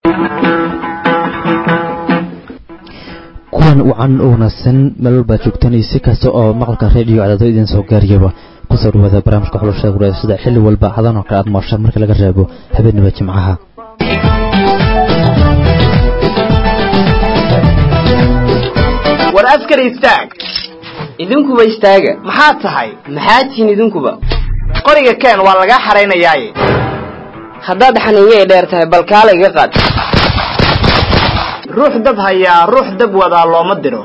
kuwan wacan u wanaagsan meel walbaad joogtaan iyo si kasta oo maqalka reediyo cadaado idin soo gaariyaba kusoo dhawaada barnaamijka xulashada waraasada xilli walba hadan oo kale aad mooshaan marka laga reebo habeenaba jimcaha war askar istaag idinkuba istaaga maxaa tahay maxaa tihiin idinkuba qoriga keen waa lagaa xaraynayaaye haddaad xaniinyay dheer tahay bal kaala iga qaad ruux dab hayaa ruux dab wadaa looma diro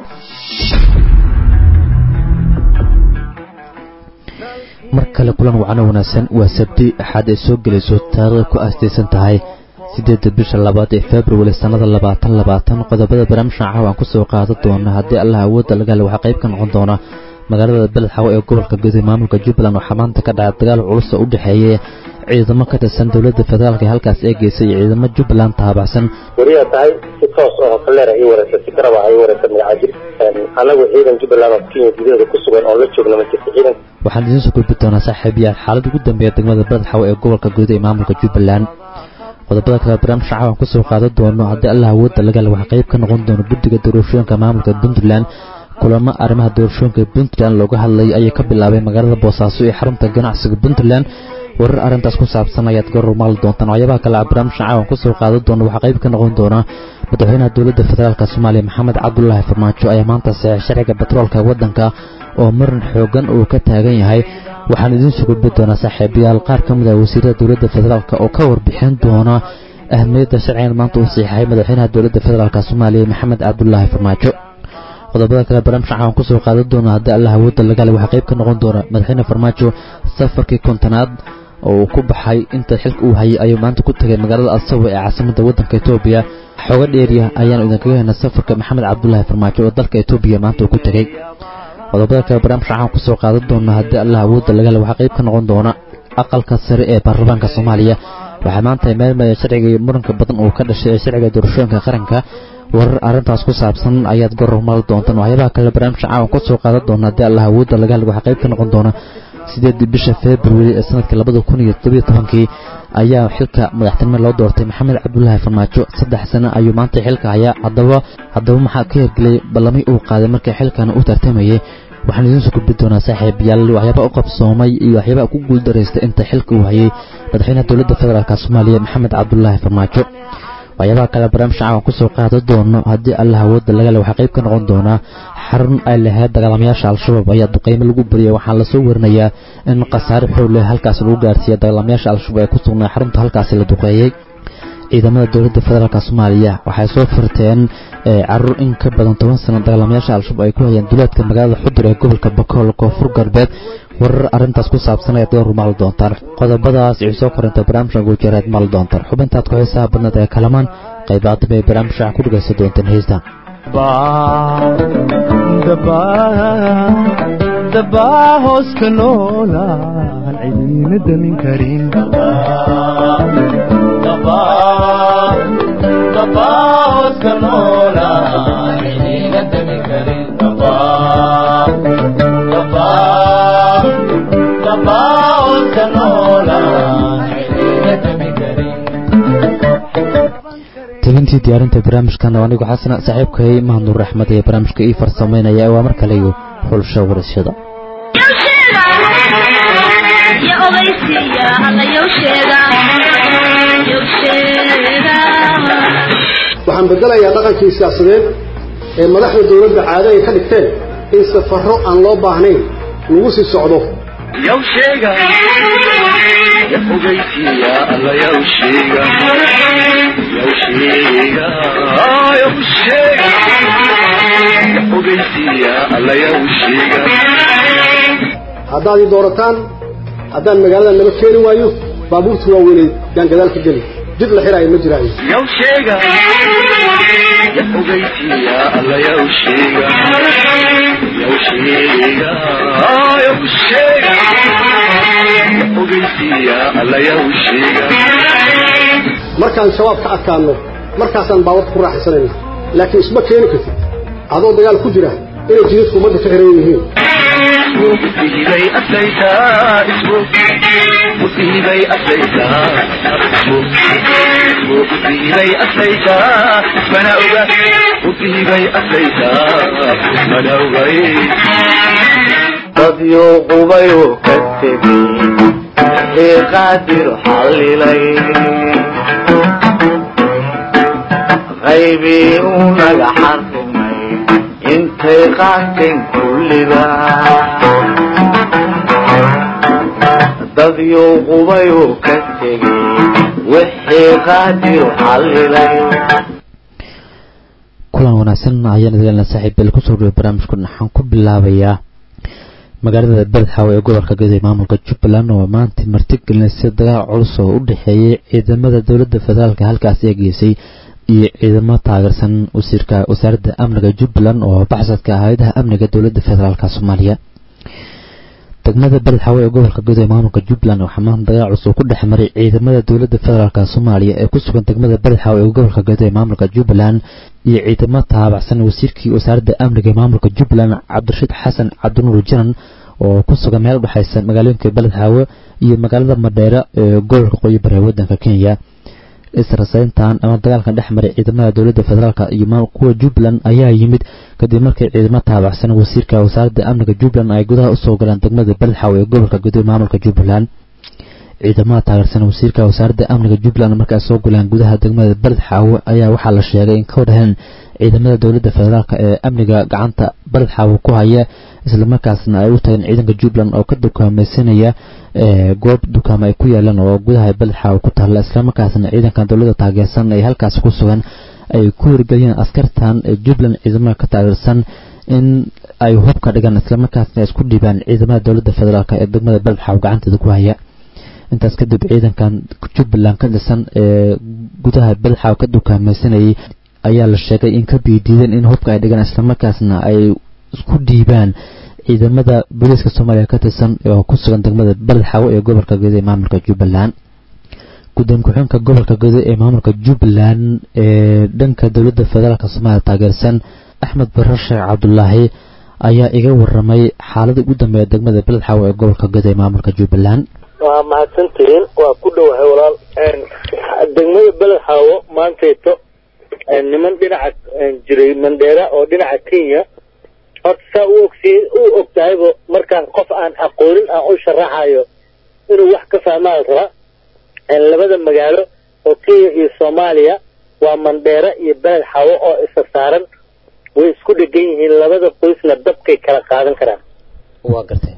mar kale kulan wacno wanaagsan waa sabti axaad ay soo gelayso taariikh ku aastaysan tahay sideedda bisha labaad ee februari sannada labaatan labaatan qodobada barnaamijka caawa aan kusoo qaadan doona haddii allah awoodda laga hela waxaa qayb ka noqon doona magaalada beled xawo ee gobolka guday maamulka jubbaland waxaa maanta ka dhacay dagaal culus oo u dhexeeya ciidamo ka tirsan dowladda federaalk ee halkaas eegeysay iyo ciidamo jubbaland taabacsan wariyaa tahay si toos oo kaleera ii wareysa si garaba ii wareysa magacajir anagu ciidan jubbaland oo kenya gudaheeda ku sugan oo la joogna ma jirta ciidan waxaan idiin soo gudbi doonaa saaxiibayaal xaalad ugu dambeeya degmada beled xawo ee gobolka guday ee maamulka jubbaland qodobada kale barnaamijka caawan kusoo qaadan doono haddii allah awoodda laga hela waxaa qayb ka noqon doona guddiga doorashooyinka maamulka puntland kulamo arrimaha doorashooyinka puntland looga hadlayay ayay ka bilaabay magaalada boosaaso ee xarunta ganacsiga puntland warar arrintaas ku saabsan ayaad goor maali doontaan waxyaabaha kale a barnaamijka caawan kusoo qaadan doona waxaa qayb ka noqon doona madaxweynaha dowladda federaalk soomaaliya maxamed cabdulaahi farmaajo ayaa maanta saxeex sharciga batroolka waddanka oo marin xoogan uu ka taagan yahay waxaan idiin soo gudbi doonaa saaxiibayaal qaar ka mid ah wasiirada dowladda federaalk oo ka warbixin doona ahmiyadda sharcigan maanta uu saxiixay madaxweynaha dowladda federaalk soomaaliya maxamed cabdulaahi farmaajo qodobada kale barnaamijka caawan kusoo qaadan doona haddii allah awoodda laga hela waxaa qayb ka noqon doona madaxweyne farmaajo safarkii kontonaad oo uu ku baxay inta xilka uu hayay ayuu maanta ku tegay magaalada asawa ee caasimadda waddanka etoobiya xooga dheeriya ayaanu idinkaga helnay safarka maxamed cabdulaahi farmaajo oo dalka etoobiya maanta uu ku tegey qodobada kale barnaamijka caawan kusoo qaadan doona haddii allah awoodda laga hela waxaa qayb ka noqon doona aqalka sare ee baarlamaanka soomaaliya waxaa maanta meelmaya sharcigii muranka badan uu ka dhashay ee sharciga doorashooyinka qaranka warar arrintaas ku saabsan ayaad goror maali doontaan waxyaabaha kale barnaamijka caawan kusoo qaadan doona haddii allah awoodda laga hela waxaa qayb ka noqon doona sideedii bisha februari ee sanadkii labada kun iyo todobiyo tobankii ayaa xilka madaxtinimo loo doortay maxamed cabdulaahi farmaajo saddex sano ayuu maanta xilka hayaa haddaba haddaba maxaa ka hirgelay ballamay uu qaaday markii xilkana u tartamayay waxaan idiin soo gudbi doonaa saaxiibayaal waxyaabaa u qabsoomay iyo waxyaabaa ku guuldaraystay inta xilka uu hayay madaxweynaha dowladda federaalk soomaaliya maxamed cabdulaahi farmaajo waxyaabaha kale barnaamijka caawan kusoo qaadan doono haddii allah awoodda laga le waxaa qayb ka noqon doonaa xarun ay lahayd dagaalamayaasha al-shabaab ayaa duqeymo lagu bariyay waxaa lasoo warinayaa in khasaare xoog leh halkaas lagu gaarsiiya dagaalamayaasha al-shabaab ee ku sugnaa xarunta halkaasi la duqeeyey ciidamada dowladda federaalk soomaaliya waxay soo furteen caruur in ka badan toban sano dagaalamayaasha al-shabaab ay ku hayeen duleedka magaalada xudur ee gobolka bakool koonfur galbeed warar arrintaas ku saabsan ayaad goor maali doontaan qodobadaas ii soo korintay barnaamijka guujareed maali doontaan xubintaad ku xiisaha badnad ee kalamaan qaybaadaba ay barnaamijka ku dhegaysan doonteen heesta dabaa hooska noolaan cidiina damin karin tegintii diyaarinta barnaamijkan oo anigu xasana saaxiibkay mahadnuur raxmad ee barnaamijka ii farsamaynaya waa mar kale iyo xulsho warashada waxaan bedelayaa dhaqankii siyaasadeed ee madaxda dowladda caado ay ka dhigteen in safarro aan loo baahnayn lagu sii socdo haddaad ii doorataan haddaan magaalada naba keeni waayo baabuurta waaweynay yaan gadaal ka geli jid la xiraayo ma jiraayo markaan shabaab ka adkaanno markaasaan baawarka ku raaxaysanayna laakiin isma keeni kartid adoo dagaal ku jira inay jidadku ummadda ka xiran yihiin musiibay aslaytaa musiibay aslaytaa musiibay aslaytaa mana oga musiibay aslaytaa mana ogay dadyo qubayu ka tegay ee qaadir xallilay qaybii uu naga xarrimay intay qaateen kulliba dadyo qubayu ka tegay wixii qaadir xallilay kulan wanaagsan ayaan idinla saaxiibbeel kusoo dhaway barnaamijkan waxaan ku bilaabayaa magaalada beledxaawe ee gobolka gaday maamulka jubbaland oo maanta martigelinaysa dagaal culus oo u dhexeeyay ciidamada dowladda federaalka halkaasi ee geysay iyo ciidamo taageersan wasiirka wasaaradda amniga jubbaland oo baxsadka hay-adaha amniga dowladda federaalk soomaaliya degmada beledxaawe ee gobolka gaday maamulka jubbaland waxaa maanta dagaal culus oo ku dhex maray ciidamada dowladda federaalk soomaaliya ee ku sugan degmada beledxaawe ee gobolka gaday maamulka jubbaland iyo ciidamo taabacsan wasiirkii wasaaradda amniga ee maamulka jubbaland cabdirashiid xasan cabdinuur janan oo ku sugan meel udhexaysa magaalooyinka beledxaawe iyo magaalada madheere ee gobolka qoyi bare ee wadanka kenya israsayntan ama dagaalkan dhex maray ciidamada dowladda federaalk iyo kuwa jubbaland ayaa yimid kadib markii ciidamo taabacsan wasiirka wasaaradda amniga jubbaland ay gudaha usoo galeen degmada beledxaawe ee gobolka gudoy maamulka jubbaland ciidamada taageersan wasiirka wasaaradda amniga jubbaland marka ay soo guleen gudaha degmada beledxaawe ayaa waxaa la sheegay in ka wadhaheen ciidamada dowladda federaalk ee amniga gacanta beledxaawe ku haya islamarkaasna ay u tageen ciidanka jubbaland oo ka dukaamaysanaya goob dukaamo ay ku yaalaan oo gudaha beledxaawe ku taalla islamarkaasna ciidankan dowladda taageersan ay halkaasi ku sugan ay ku hirgeliyeen askartan jubbaland ciidamada ka taageersan in ay hub ka dhigaan islamarkaasna ay isku dhiibaan ciidamada dowladda federaalk ee degmada beledxaawe gacanteeda ku haya intaas kadib ciidankan jubbaland ka dhisan ee gudaha beledxaawe ka dukaamaysanayay ayaa la sheegay in ka biidiideen in hubka ay dhigaan islamarkaasna ay isku dhiibaan ciidamada booliiska soomaaliya ka tirsan oo ku sugan degmada beledxaawe ee gobolka gedo ee maamulka jubbaland gudoomiye ku-xigeenka gobolka gedo ee maamulka jubbaland ee dhanka dowladda federaalk soomaaliya taageersan axmed barar sheekh cabdulaahi ayaa iga waramay xaaladii ugu dambeeya degmada beledxaawe ee gobolka gedo ee maamulka jubbaland waa mahadsantihiin waa ku dhowahay walaal degmada beledxaawo maantayto niman dhinaca jiray mandheera oo dhinaca kenya horta saa u ogsi u og tahayba markaan qof aan aqoonin aan u sharaxayo inuu wax ka fahmaa raba labada magaalo oo kenya iyo soomaaliya waa mandheera iyo beled xawo oo isa saaran way isku dhegan yihiin labada qoysna dabkay kala qaadan karaan waa gartay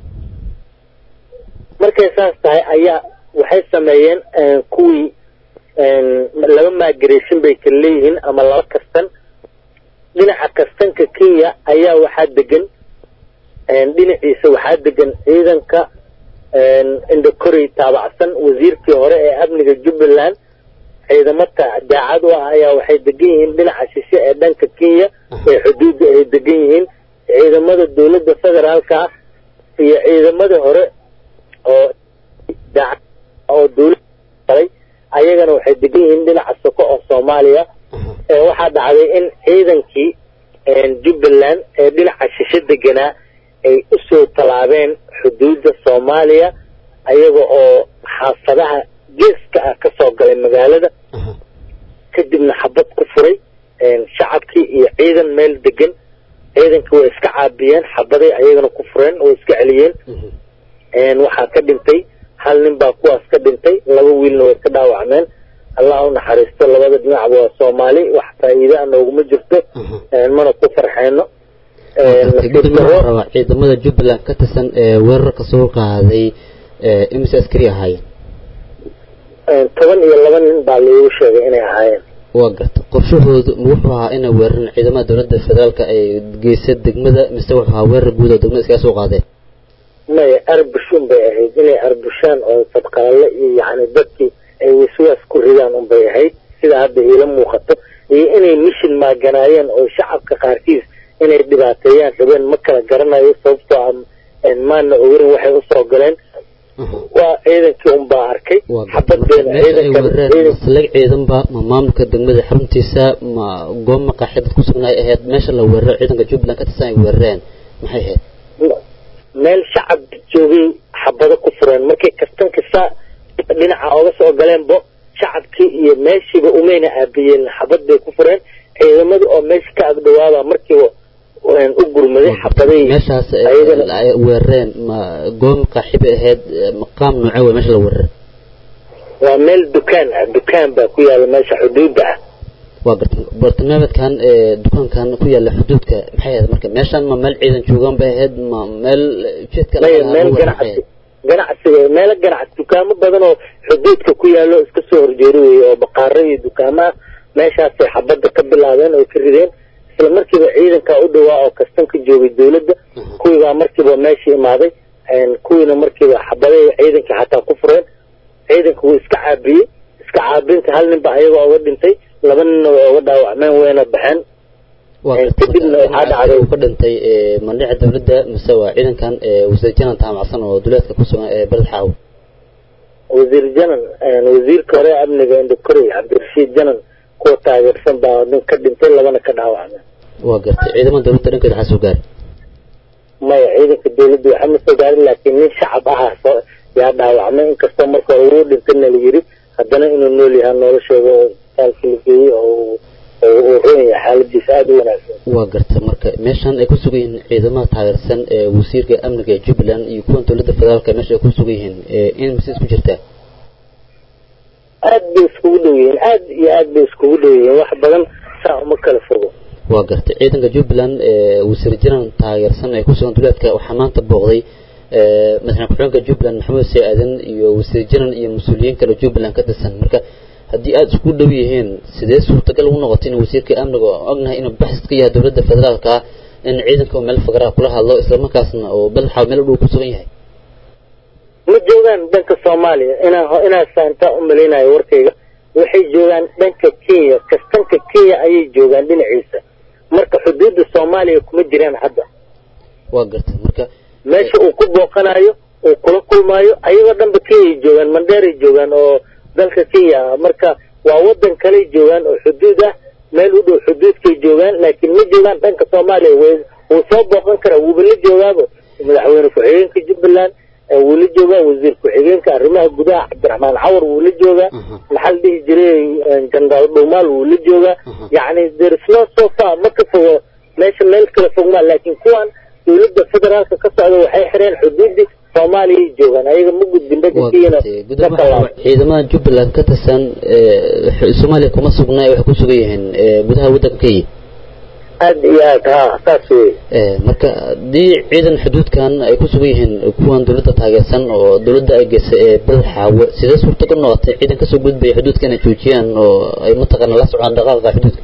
markay saas tahay ayaa waxay sameeyeen kuwii laba migration bay kala leeyihiin ama laba kastan dhinaca kastanka kenya ayaa waxaa degan dhinaciisa waxaa degan ciidanka indhakorey taabacsan wasiirkii hore ee amniga jubbaland ciidamo daacad u ah ayaa waxay degan yihiin dhinaca shishe ee dhanka kenya ee xuduudda ay degan yihiin ciidamada dowladda federaalka ah iyo ciidamada hore oo daacad oo dowladda ayagana waxay degan yihiin dhinaca soko oo soomaaliya waxaa dhacday in ciidankii jubbaland ee dhinaca shishe deganaa ay usoo tallaabeen xuduudda soomaaliya ayaga oo xaafadaha geeska ah ka soo galay magaalada kadibna xabad ku furay shacabkii iyo ciidan meel degan ciidankii way iska caabiyeen xabaday ayagana ku fureen way iska celiyeen waxaa ka dhintay hal nin baa kuwaas ka dhintay laba wiilna way ka dhaawacmeen allah u naxariisto labada dhinacba waa soomaali wax faa'iida a nooguma jirto mana ku farxeeno rabaa ciidamada jubbaland ka tirsan ee weerarka soo qaaday imise askari ahaayeen toban iyo laba nin baa loogu sheegay inay ahaayeen waa garta qorshahoodu ma wuxuu ahaa inay weerareen ciidamada dowladda federaalka ay geysa degmada mise wuxuu ahaa weerar guud oo degmada iskaga soo qaadeen maya arbush un bay ahayd inay arbushaan oo fadqaale iyo yacni dadkii ay waswaas ku ridaan un bay ahayd sida hadda iila muuqato iyo inay mishin maaganaayeen oo shacabka qaarkiis inay dhibaateeyaan rabeen ma kala garanayo sababtoo ah maana ogerin waxay usoo galeen waa ciidankii un baa arkay xabadeena ciidankaslag ciidanba ma maamulka degmada xaruntiisa ma goob maqaaxi dad ku sugnaay ahayd meesha la weeraro ciidanka jubbaland ka tirsan ay weerareen maxay ahayd meel shacab joogay xabado ku fureen markay kastan kasta dhinaca oga soo galeenbo shacabkii iyo meeshiiba umayna aabiyeen xabad bay ku fureen ciidamada oo meesha ka agdhawaaba markiiba u gurmaday xabaday meeshaas ayadana ay weerareen ma goob qaaxiba ahayd maqaam noocee wey meesha la weeraray waa meel dukaan ah dukaan baa ku yaala meesha xuduudda ah waa garta bartilmaameedkan ee dukaankan ku yaala xuduudka maxay ahayd marka meeshan ma meel ciidan joogaan bay ahayd ma meel ujeedka laga maya lahaa meel lagu weeraray ganacsi ganacsiga meelo ganacsi dukaamo badan oo xuduudka ku yaalo iska soo horjeeda weeye oo baqaaro iyo dukaamo ah meeshaasay xabadda ka bilaabeen oo ka rideen isla markiiba ciidankaa u dhawaa oo kastan ka joogay dawladda kuwiibaa markiiba meesha imaaday kuwiina markiiba xabaday ciidankii xataa ku fureen ciidanka wuu iska caabiyey iska caabinta hal nin baa ayaga oga dhintay laba ninna way oga dhaawacmeen wayna baxeen waa Ee, garta kadibna marka waxaa dhacday- uu ka dhintay ee, mandhica dawladda mise waa ciidankan ee, wasiir janan taamacsan oo duleedka ku sugan ee beled xaawo wasiir janan wasiirka hore amniga indhakorey cabdirashiid janan kuwa taageersan baa nin ka dhintay labana ka dhaawacmeen waa gartay ciidamada dawladda dhankeeda waxaa soo gaaray maya ciidanka dawladda waxa ma soo gaarin laakiin nin shacab ahaa soo yaa dhaawacmay inkastoo marka hore wuu dhintayna la yiri haddana inuu nool yahaa nolosheeda oo isbitaalka la geeyey oo uu- oo uu roon yahay xaaladiisa aada u wanaagsan waa garta marka meeshan ay ku sugan yihiin ciidamada taageersan ee wasiirka amniga ee jubbaland iyo kuwan dowladda federaalka meesha ay ku sugan yihiin ee in mise isku jirtaa aad bay iskugu dhow yihiin aad iyo aad bay iskugu dhow yihiin wax badan saa uma kala fogo waa gartay ciidanka jubbaland ee wasiir janan taageersan ee ku sugan duleedka waxaa maanta booqday ee madaxweyne ku-xigeenka jubbaland maxamed see aadan iyo wasiir janan iyo mas-uuliyiin kale jubbaland ka tirsan marka haddii aada isku dhow yihiin sidee suurtagal ugu noqotay in wasiirka amniga oo ognahay inuu baxis ka yahay dowladda federaalka in ciidanka uu meel fagaraha kula hadlo islamarkaasna oo badaxa meel u dhow ku sugan yahay ma joogaan dhanka soomaaliya inaan ho- inaan saantaa u malaynayo warkayga waxay joogaan dhanka kenya kastanka kenya ayay joogaan dhinaciisa marka xuduudda soomaaliya kuma jiraan hadda waa gartay marka meesha uu ku booqanayo uu kula kulmaayo ayagoo dhanba kenyay joogaan mandheeray joogaan oo dalka kenya ah marka waa wadan kaley joogaan oo xuduud ah meel u dhow xuduudkay joogaan laakiin ma joogaan dhanka soomaaliya way wuu soo booqan karaa wuuba la joogaaba madaxweyne ku-xigeenka jubbaland ee wuu la joogaa wasiir ku-xigeenka arrimaha gudaha cabdiraxmaan cawar wuu la joogaa maxaa la dhihi jiray jandaal dhuumaal wuu la joogaa yacni there is no so far ma ka fogo meesha meel kala fogmaa laakiin kuwan dowladda federaalka ka socda waxay xireen xuduudii soomaaliyay joogaan ayaga ma gudbin waa dhagankiyana gartay ma gudoomiyaha kalaabo ciidamada jubbaland ka tirsan ee soomaaliya kuma sugna ee waxay ku sugan yihiin ee gudaha waddanka kenya aad iyo aad ha saas wey ee marka haddii ciidan xuduudkan ay ku sugan yihiin kuwan dowladda taageersan oo dowladda ay geysay ee beled xaawo sidee suurtagal noqotay ciidan kasoo gudbaya xuduudka inay joojiyaan oo ay mataqaana la socdaan dhaqaaqa xuduudka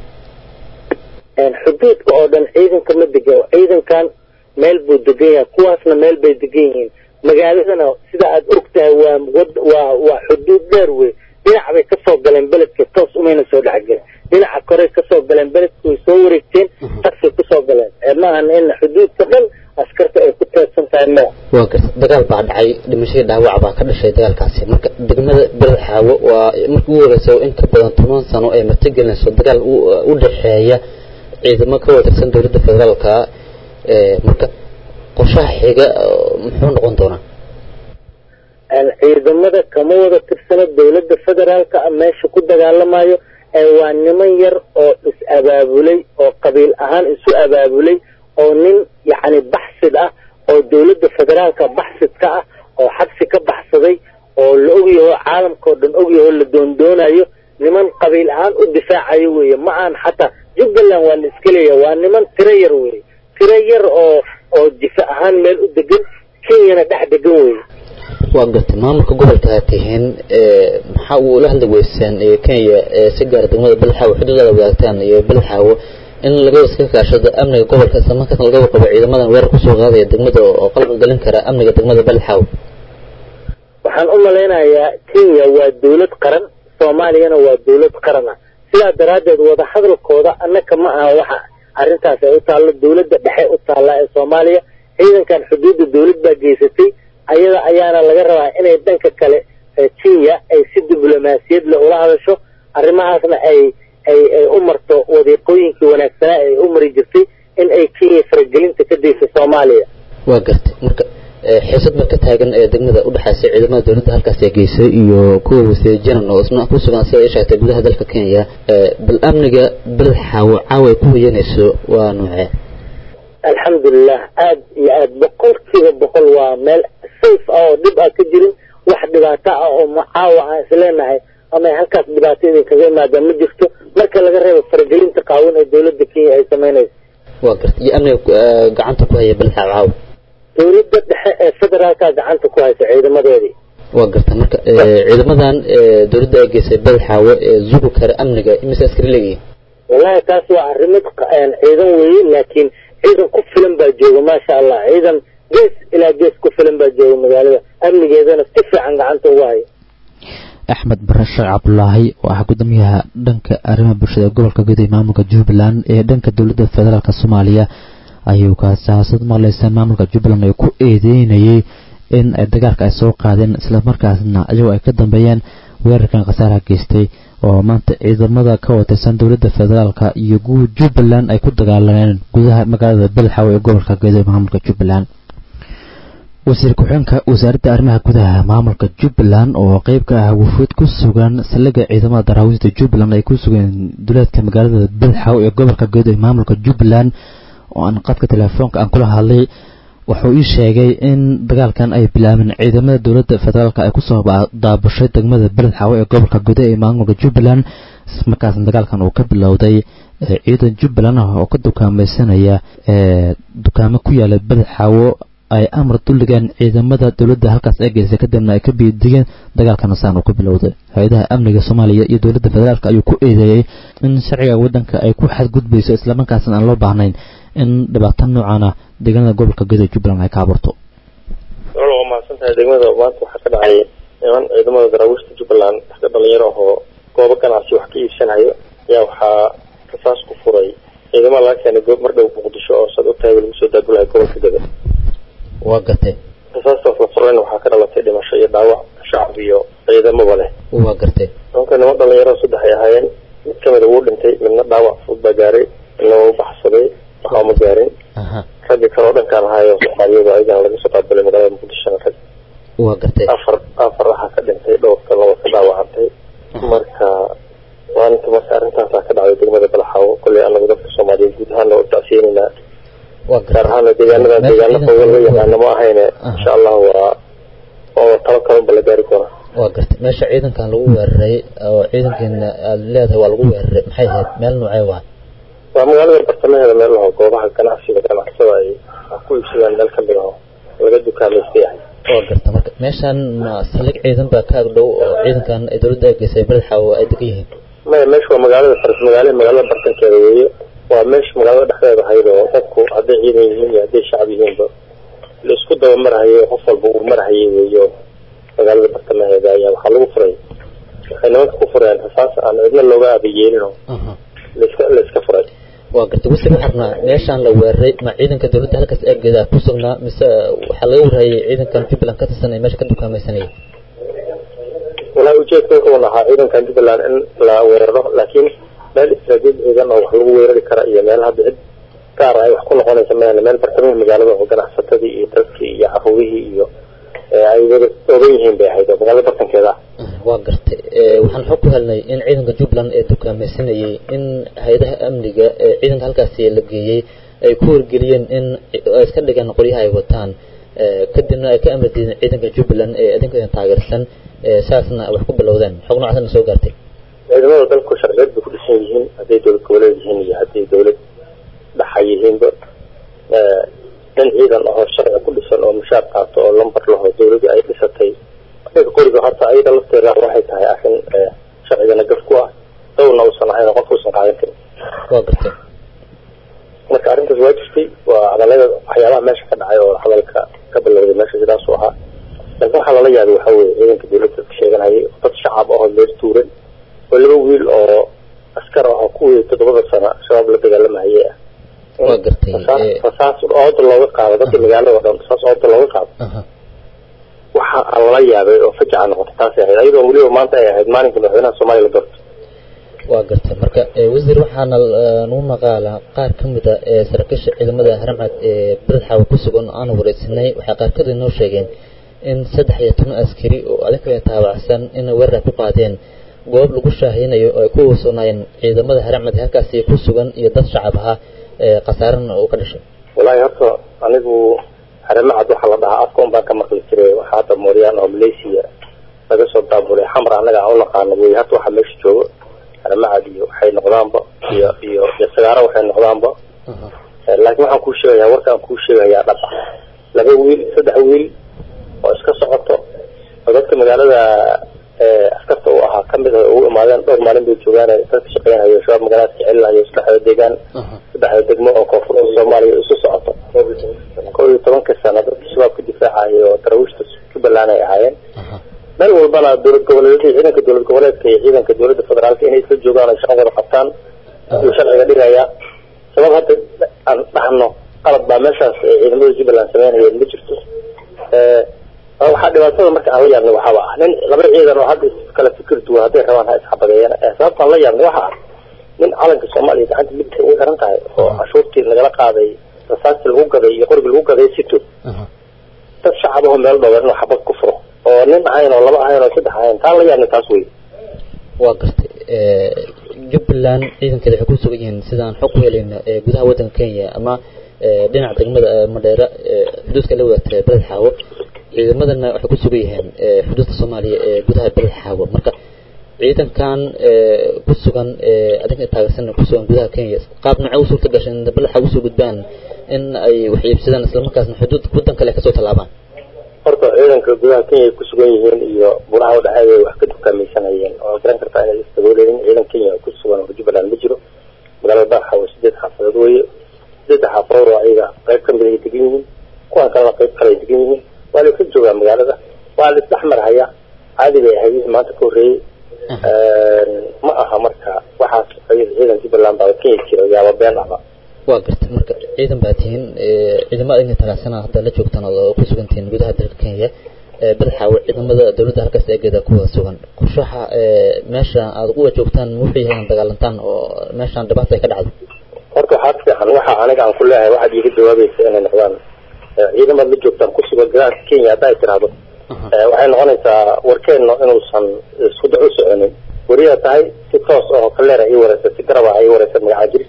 xuduudka oo dhan ciidanka ma degan ciidankan meel buu degan yahay kuwaasna meel bay degan yihiin magaaladana sida aad og tahay waa wad waa waa xuduud dheer wey dhinac bay kasoo galeen beledka toos umayna soo dhexgelin dhinaca korey kasoo galeen beledka way soo wareegteen tagsay kusoo galeen ee maahan in xuduudka dhan askarta ay ku teedsan tahay maya waa garta dagaal baa dhacay dhimashadii dhaawac baa ka dhashay dagaalkaasi marka degmada beled xaawo waa markii ugu horeysa in ka badan toban sano ay martigelinayso dagaal u- u dhexeeya ciidamo ka watirsan dowladda federaalka ee marka qorshaha xiga oo muxuu noqon doonaa ciidamada kama wada tirsano dowladda federaalka ah meesha ku dagaalamayo ee waa niman yar oo is abaabulay oo qabiil ahaan isu abaabulay oo nin yacni baxsid ah oo dowladda federaalka baxsid ka ah oo xabsi ka baxsaday oo la ogyaho caalamkao dhan ogyaho la doondoonayo niman qabiil ahaan u difaacayo weeye ma aan xataa jubbaland waa la iska leeyahay waa niman tiro yar weeye tiro yar oo oo difa ahaan meel u degan kenyana dhex degan weeye waa gartay maamulka gobolka aad tihiin ee maxaa uu ula hadli weysaan ee kenya ee si gaara degmada belxaawo xuduudaada wadaagtaan iyo belxaawo in laga iska kaashado amniga gobolka isla markaasna laga warqabo ciidamadan weerar kusoo qaadaya degmada oo qalqal gelin kara amniga degmada belxaawo waxaan u malaynayaa kenya waa dowlad qaran soomaaliyana waa dowlad qaran ah sidaa daraaddeed wadahadalkooda annaka ma aha waxa arrintaas ay u taallo dowladda dhexe u taalla ee soomaaliya ciidankan xuduudda dowlad baa geysatay ayada ayaana laga rabaa inay dhanka kale ee kenya ay si diblomaasiyad leh ula hadasho arrimahaasna ay ay ay u marto wadiiqooyinkii wanaagsanaa ay u mari jirtay in ay kenya faragelinta ka dayso soomaaliya waa gartay marka xiisad mar ka taagan ee degmada udhexaysa ciidamada dowladda halkaas ee geysay iyo kuwa wasiir janan oo isna ku sugan sida ay sheegtay gudaha dalka kenya bal amniga beled xaawo caawa ay ku hoyanayso waa noocee alxamdulilah aad iyo aad boqolkiiba boqol waa meel safe ah oo dhib ah ka jirin wax dhibaato ah oo macaawa aan isleenahay ama halkaas dhibaato idinkaga imaada ma jirto marka laga reebo faragelinta qaawan ee dowladda kenya ay samaynayso waa garta iyo amniga gacanta ku haya beled xaawo caawa dowladda dhexe ee federaalka gacanta ku haysa ciidamadeedii waa garta marka ciidamadan dowladda ay geysay beled xaawo ee zugu kara amniga imise askari leeyihiin wallahi taas waa arrimo ciidan weeye laakiin ciidan ku filan baa jooga maasha allah ciidan gees ilaa gees ku filan baa jooga magaalada amnigeedana si fiican gacanta ugu haya axmed bare sheekh cabdulaahi oo ah gudoomiyaha dhanka arrimaha bulshada ee gobolka guud ee maamulka jubbaland ee dhanka dowladda federaalk soomaaliya ayuu kaasiyaasad maqleysa maamulka jubbaland ee ku eedeynayay in ay dagaalka ay soo qaadeen islamarkaasna iyagoo ay ka dambeeyeen weerarkan khasaaraha geystay oo maanta ciidamada ka watirsan dowladda federaalk iyo guud jubbaland ay ku dagaalameen gudaha magaalada belxaw ee gobolka guud ee maamulka jubbaland wasiir ku-xigeenka wasaaradda arrimaha gudaha maamulka jubbaland oo qeyb ka ah wufuud ku sugan saldhigga ciidamada daraawiista jubbaland ay ku sugeen duleedka magaalada belxaw ee gobolka guud ee maamulka jubbaland oo aan qadka telefoonka aan kula hadlay wuxuu ii sheegay in dagaalkan ay bilaabeen ciidamada dowladda federaalk ay kusoo daabushay degmada beled xaawo ee gobolka guda ee maamulka jubbaland markaasna dagaalkan uu ka bilowday ciidan jubbaland ah oo ka dukaamaysanaya dukaamo ku yaala beled xaawo ay amar duligeen ciidamada dowladda halkaas ee geysay kadibna ay ka biidigeen dagaalkana saan uu ka bilowday hay-adaha amniga soomaaliya iyo dowladda federaalk ayuu ku eedeeyey in sharciga waddanka ay ku xadgudbayso islamarkaasna aan loo baahnayn in dhibaato noocan ah deegaanada gobolka guud ee jubbaland ay ka abuurto wal waa mahadsantahay degmada maanta waxaa ka dhacay niman ciidamada daraawiishta jubbaland dadka dhalinyaro ahoo goobo ganacsi wax ka iibsanayo ayaa waxaa rasaas ku furay ciidamada laga keenay goob mar dhow muqdisho oo sad ogtahay lagu soo daabulahay gobolka gada waa gartay rasaastaas la furayna waxaa ka dhalatay dhimasho iyo dhaawac shacab iyo ciidamaba leh waa gartay nimanka niman dhalinyaro saddex ay ahaayeen mid kamida wuu dhintay midna dhaawac fudud baa gaaray midna waa u baxsaday waxaa uma gaarin ragga kale oo dhankaan ahaayo soomaaliyada ayagana laga soo qaabilay magaalada muqdishona rag waa gartay afar afar waxaa ka dhintay dhowrka laba ka dhaawacantay marka maalinta marka arrintaasaa ka dhacday degmada balaxaawo kolley anagu dadka soomaaliyeed guud ahaan loo tacsiyenaynaa gaar ahaana deegaanada deegaano fooga loo yaqaano ma ahayne insha allah waa oo talo kalunba la gaari doonaa waa gartay meesha ciidankan lagu weeraray oo ciidankeena aad leedahay waa lagu weeraray maxay ahayd meel noocee waa waa magaalada bartamaheeda meel laho goobaha ganacsiga ganacsada ay ku iibsadaan meel kamid aho laga dukaamaystay ahay waa garta marka meeshan ma saldhig ciidan baa ka agdhow oo ciidankan ay dowladda ay geysay beled xaawo ay degan yihiin maya meesha waa magaalada faras magaale magaalada bartankeeda weeye waa meesha magaalada dhexdeeda ahayd oo dadku hadday ciidan yihiin iyo hadday shacab yihiinba la isku daba marhayo qof walba uu marhayay weeyo magaalada bartamaheeda ayaa waxaa lagu furay waxay nimanka ku fureen rasaas aan cidna looga aabayeelin oo laiska la iska furay waa gartay wasiir waxaa rabnaa meeshaan la weeraray ma ciidanka dowladda halkaas eegeeda ku sugnaa mise waxaa laga warayay ciidankan jubbaland ka tirsan ee meesha ka dukaamaysanaya walahi ujeedka wuxuu ahaa ciidankan jubbaland in la weeraro laakiin meel istaraatiiji ciidan oo wax lagu weerari kara iyo meel hadda cid gaar ay wax ku noqonaysa mayana meel bartamaha magaalada oo ganacsatadii iyo dadkii iyo caruurihii iyo ay wada ogan yihiin bay ahayd oo magaalada bartankeeda ah waa gartay waxaan xog ku helnay in ciidanka jubbaland ee dukaamaysanayay in hay-adaha amniga ee ciidanka halkaasi la geeyey ay ku wargeliyeen in ay iska dhigaan qoryaha ay wataan kadibna ay ka amri diideen ciidanka jubbaland ee idinka taageersan saasna wax ku bilowdeen xog noocaasna soo gaartay ciidamada dalku sharciyeed bay ku dhisan yihiin hadday dowlad goboleed yihiin iyo hadday dowlad dhaxa yihiinba in ciidan ahoo sharci ku dhisan oo mushaar qaato oo lambar laho dowladii ay dhisatay ninka qoriga horta ayada lafteeda waxay tahay arrin sharcigana gaf ku ah dowlna uusan ahayn qof uusan qaadan karin waa gartay marka arrintaas waa jirtay waa hadalada waxyaabaha meesha ka dhacay oo hadalka ka bilowday meesha sidaasuu ahaa laakiin waxaa lala yaabay waxaa weeye ciidanka dowladda ka sheeganayay dad shacab ahoo meel tuuran oo laba wiil oo askar ah oo kuwii toddobada sana shabaab la dagaalamahayay ah waa gartay rasaas ooda looga qaado dadkii magaalada oo dhan rasaas ooda looga qaado waxa aan lala yaabay oo fajaca noqotay taasay ahayd ayadoo weliba maanta ay ahayd maalinka madaxweynaha soomaaliya la doortay waa gartay marka wasiir waxaana nuu maqaalaa qaar ka mid a ee saraakiisha ciidamada haramcad ee beledxaawa ku sugan oo aan wareysanay waxay qaarkood inoo sheegeen in saddex iyo toban askari oo adinkale taabacsan inay weerar ku qaadeen goob lagu shaahinayo oo ay ku wasoonaayeen ciidamada haramcad halkaasi ku sugan iyo dad shacab ahaa ee khasaarana uu ka dhashay wallaahi horta anigu haramacad waxaa la dhahaa afka un baan ka maqli jiray waxaa hadda mooryaan oo malaysia laga soo daabulay xamar annaga aan u naqaano wey hadda waxaa meesha joogo haramacad iyo waxay noqdaanba iyo iyo iyo sagaaro waxay noqdaanba laakiin waxaan kuu sheegayaa warkaan kuu sheegayaa dhab ah laba wiil saddex wiil oo iska socoto oo dadka magaalada askarta u ahaa kamid ah ugu imaadeen dhowr maalin bay joogaan dadka shaqeynayo shabaab magaalada kicilinayo saddexda deegaan saddexda degmo oo koonfurta soomaaliya isu socoto kow iyo tobanka sano dadka shabaabka difaacayo oo darawiishta jubbaland ay ahaayeen meel walbana dowlad goboleedyada ciidanka dowlad goboleedka iyo ciidanka dowladda federaalka inay isla joogaan oo shaqo wada qabtaan ayuu sharciga dhigaya sabab hadda aan dhahno qalad baa meeshaas ciidamada jubbaland sameynayeen ma jirto waxaa dhibaatada marka aan la yaabnay waxaaba ah nin laba ciidan oo hadda kala fikir duwan hadday rabaan ha isxabadeeyaan sababtaan la yaabnay waxa ah nin calanka soomaaliya gacanta midigta ugu xiran tahay oo cashuurtii lagala qaaday rasaastii lagu gaday iyo qorigii lagu gaday sito dad shacab aho meel dhowr inuu xabad ku furo oo nin ahayn oo laba ahayn oo saddex ahayn taan la yaabnay taas wey waa gartay jubbaland ciidankeeda waxay ku sugan yihiin sidaan xog ku helayna gudaha waddanka kenya ama dhinaca degmada madheera xuduudka la wadaagta beled xaawo ciidamadana waxay ku sugan yihiin xuduudka soomaaliya ee gudaha beled xaawo marka ciidankan ku sugan adinka taageersan ku sugan gudaha kenya qaab nocee u suurta gashay in beled xaawo usoo gudbaan in ay wax iibsadaan islamarkaasna xuduud waddan kale kasoo tallaabaan horta ciidanka gudaha kenya ay ku sugan yihiin iyo buraha udhexeeya ay wax ka dukaamaysanayeen oo garan kartaa inay isdabooleyin ciidan kenya ku sugan oo jubbaland ma jiro magaalada baaxa waa sideed xaafadood weeye sideedda xaafadood oo ayaga qayb kamid ay degan yihiin kuwan kalena qayb kale ay degan yihiin waa la iska joogaa magaalada waa la isdhex marhaya caadi bay ahayd maanta ka horreeyey ma aha marka waxaas ciidan jubbaland baa kenya jira yaaba been ahba waa gartay marka ciidan baa tihiin ciidamada inay talaasana hadda la joogtaan oo ku sugan tihiin gudaha dalka kenya badaxaawo ciidamada dowladda halkaas eegeeda kuwa sugan qorshaha meesha aad uga joogtaan wuxuu yahay in dagaalantaan oo meeshaan dhibaata ay ka dhacdo horta waxaa fiican waxa aniga aan ku leeyahay waxaad iiga jawaabaysa inay noqdaan ciidamad la joogtaan ku sugan gudaha kenya hadda ay tiraahdo waxay noqonaysaa warkeenno inuusan isku dac u soconin weriyaa tahay si toos oo kaleera ii wareysa si garaba ii wareysa magacaa jiri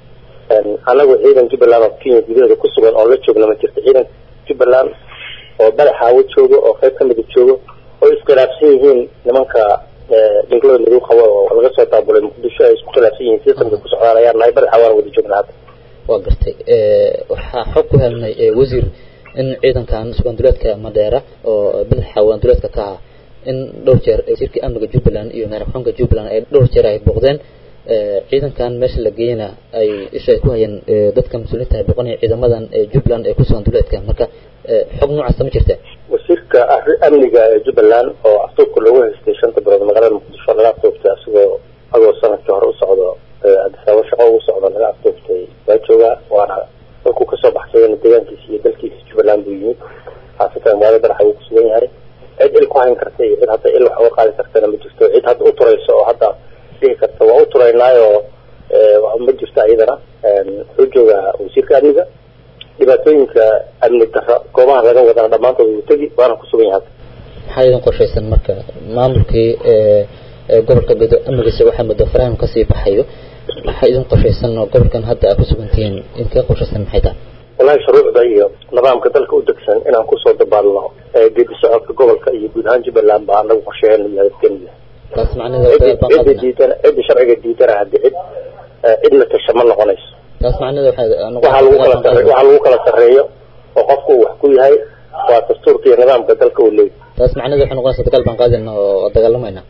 anagu ciidan jubbaland oo kenya gudaheeda ku sugan oo la joogna ma jirto ciidan jubbaland oo badaxaawo joogo oo qayb kamida joogo oo iskhilaafsan yihiin nimanka dinglada madow qabo oo laga soo daabulay muqdisho ay isku khilaafsan yihiin sistamka ku socdaan ayaan nahay badaxa waan wada joognaa hadda waa gartay waxaa xog ku helnay wasiir in ciidankan sugan duleedka madheera oo badaxaawo duleedka ka ah in dhowr jeer wasiirkii amniga jubbaland iyo madaxxunka jubbaland ay dhowr jeer ay booqdeen ciidankan meesha la geeyana ay isha ay ku hayeen dadka mas-uuliyiinta ay boqonaya ciidamadan jubbaland ee kusugan duleedka marka xog noocaasa ma jirta wasiirka amniga ee jubbaland oo aftuubka loogu haystay shanta bilood magaalada muqdisho laga aftuubtay asagoo agoo sanadkii hore u socdo adisaabo shaqo ugu socdo laga aftuubtay waa joogaa waana dalkuu kasoo baxsadayna deegaankiisa iyo dalkiisa jubbaland buu yimid haasatan magaalada baraxa uu kusugan yahay cid il ku hayn karta iyo cid hadda il wax uga qaadi kartana ma jirto cid hadda u turayso oo hadda dhihi karta waa u turaynaayo ma jirto iyadana wuxuu joogaa wasiirka amniga dhibaatooyinka amni darro goobaha laga wadana dhammaantood wuu tegi waana kusugan yahay maxaa idin qorshaysan marka maamulkii gobolka gedo amnigiisa waxaa muddo farahan kasii baxayo maxaa idin qorshaysan oo gobolkan hadda aad kusugantihiin idinkaga qorshaysan maxay tahay walahi shuruucda iyo nidaamka dalka u degsan inaan kusoo dabaalno geedi socodka gobolka iyo guud ahaan jubbaland baa anagu qorsheheena yahay kenya taas macnaheeda cidda diidana cidda sharciga diidana haddi cid cid la tasha ma noqonayso taas macnaheeda waxaa lagu kala sare waxaa lagu kala sarreeyo oo qofku uu wax ku yahay waa dastuurka iyo nidaamka dalka uu leeyahy taas macnaheeda waxay noqonaysaa dagaal baan qaadayna oo dagaalamayna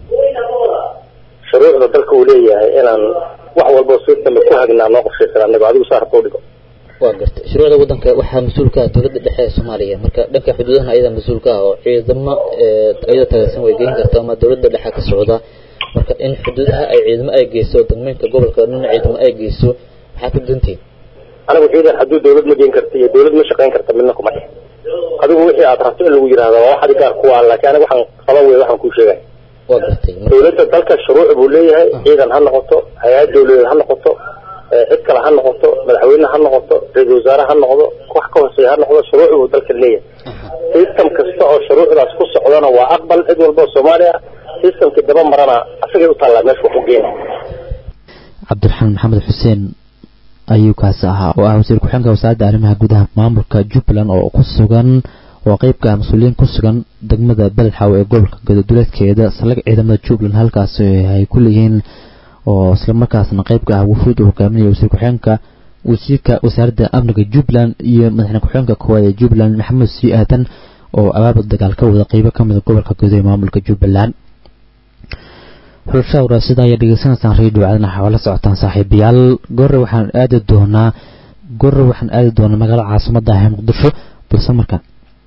shuruucda dalka uu leeyahay inaan wax walba si dambe ku hagnaa noo qorshaysan anago adigu saa rabta udhigo waa gartay shuruucda waddanka waxaa mas-uulka ah dowladda dhexe ee soomaaliya marka dhanka xuduudahan ayada mas-uulka ah oo ciidamo ayada tagasan way geyn karta ama dowladda dhexe ka socda marka in xuduudaha ay ciidamo ay geyso degmeynka gobolka dhan ciidamo ay geyso maxaa ku dantiin anigu ciidan hadduu dowlad ma geyn karta iyo dowlad ma shaqayn karta midna kuma dhex adigu wixii aad rabto in lagu yidhahdo waa wax adi gaar kuwa laakiin aniga waxaan qaba wey waxaan kuu sheegay waa gartay dowladda dalka shuruuc buu leeyahay ciidan ha noqoto hay-ad dowladeed ha noqoto ee cid kale ha noqoto madaxweyne ha noqoto ra-iisul wasaare ha noqdo wax ka hooseeya ha noqdo shuruuc buu dalka leeyahay system kasta oo shuruucdaas ku socdana waa aqbal cid walba oo soomaaliya systemkii daba marana asagay u taallaa meesha wax u geena cabdiraxmaan maxamed xuseen ayuu kaasi ahaa oo ah wasiir ku-xigeenka wasaaradda arrimaha gudaha maamulka jubbaland oo ku sugan oo qeybka ah mas-uuliyiin ku sugan degmada beledxaaw ee gobolka gododuleedkeeda saldhig ciidamada jubbaland halkaasi ay ku leeyihiin oo islamarkaasna qeybka ah wufuud uu hogaaminaya wasiir ku-xigeenka wasiirka wasaaradda amniga jubbaland iyo madaxweyne ku-xigeenka koowaad ee jubbaland maxamed sii aadan oo abaabul dagaal ka wada qeybo ka mida gobolka guud ee maamulka jubbaland xulashaha waraasida ayaa dhegeysanaysaan radio cadana waxaa la socotaan saaxiibayaal goore waxaan aadi doonaa goore waxaan aadi doonaa magaalada caasimada ah ee muqdisho balse markaan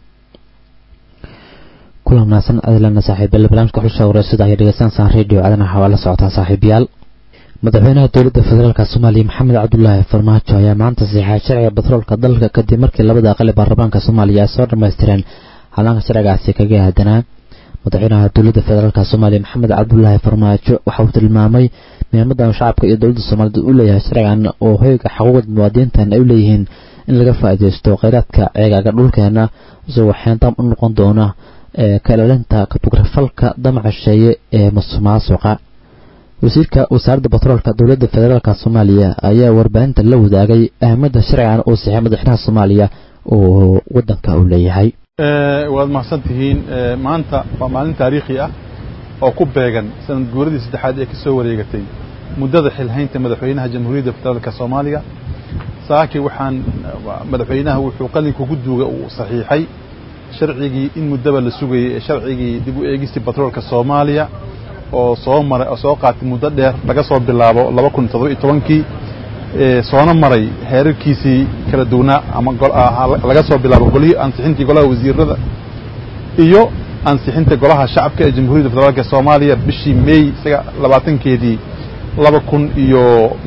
kulan wanaagsan adlana saaxiibayaal barnaamijka xulashaha waraasida ayaa dhegeysanaysaan radio cadana waxaa la socotaan saaxiibayaal madaxweynaha dowladda federaalka soomaaliya maxamed cabdulaahi farmaajo ayaa maanta saxeexay sharciga batroolka dalka kadib markii labada aqal ee baarlamaanka soomaaliya ay soo dhammaystireen halaanka sharcigaasi kaga aadanaa madaxweynaha dowladda federaalk soomaaliya maxamed cabdulaahi farmaajo waxa uu tilmaamay muhiimadan shacabka iyo dowladda soomaaliyed u leeyahay sharcigan oo hoyga xuquuqda muwaadiniintan ay u leeyihiin in laga faa'iidaysto kheyraadka ceegaaga dhulkeena isagoo xeendam u noqon doona ee ka ilaalinta katugrafalka damaca sheeye ee musuqmaasuqa wasiirka wasaaradda batroolka dowladda federaalk soomaaliya ayaa warbaahinta la wadaagay ahmiyadda sharcigan uu saxay madaxweynaha soomaaliya oo wadanka uu leeyahay waad mahadsan tihiin maanta waa maalin taariikhi ah oo ku beegan sanad guuradii saddexaad ee ka soo wareegatay muddada xilhaynta madaxweynaha jamhuuriyadda federaalka soomaaliya saaki waxaan madaxweynaha wuxuu qalinka ku duuga uu saxiixay sharcigii in muddaba la sugayay ee sharcigii dib u eegistii batroolka soomaaliya oo soo maray oo soo qaatay muddo dheer laga soo bilaabo laba kun toddoba iyo tobankii soona maray heerarkiisii kala duwanaa ama laga soo bilaabo golihii ansixintii golaha wasiirada iyo ansixinta golaha shacabka ee jamhuuriyadda federaalk soomaaliya bishii may isaga labaatankeedii laba kun iyo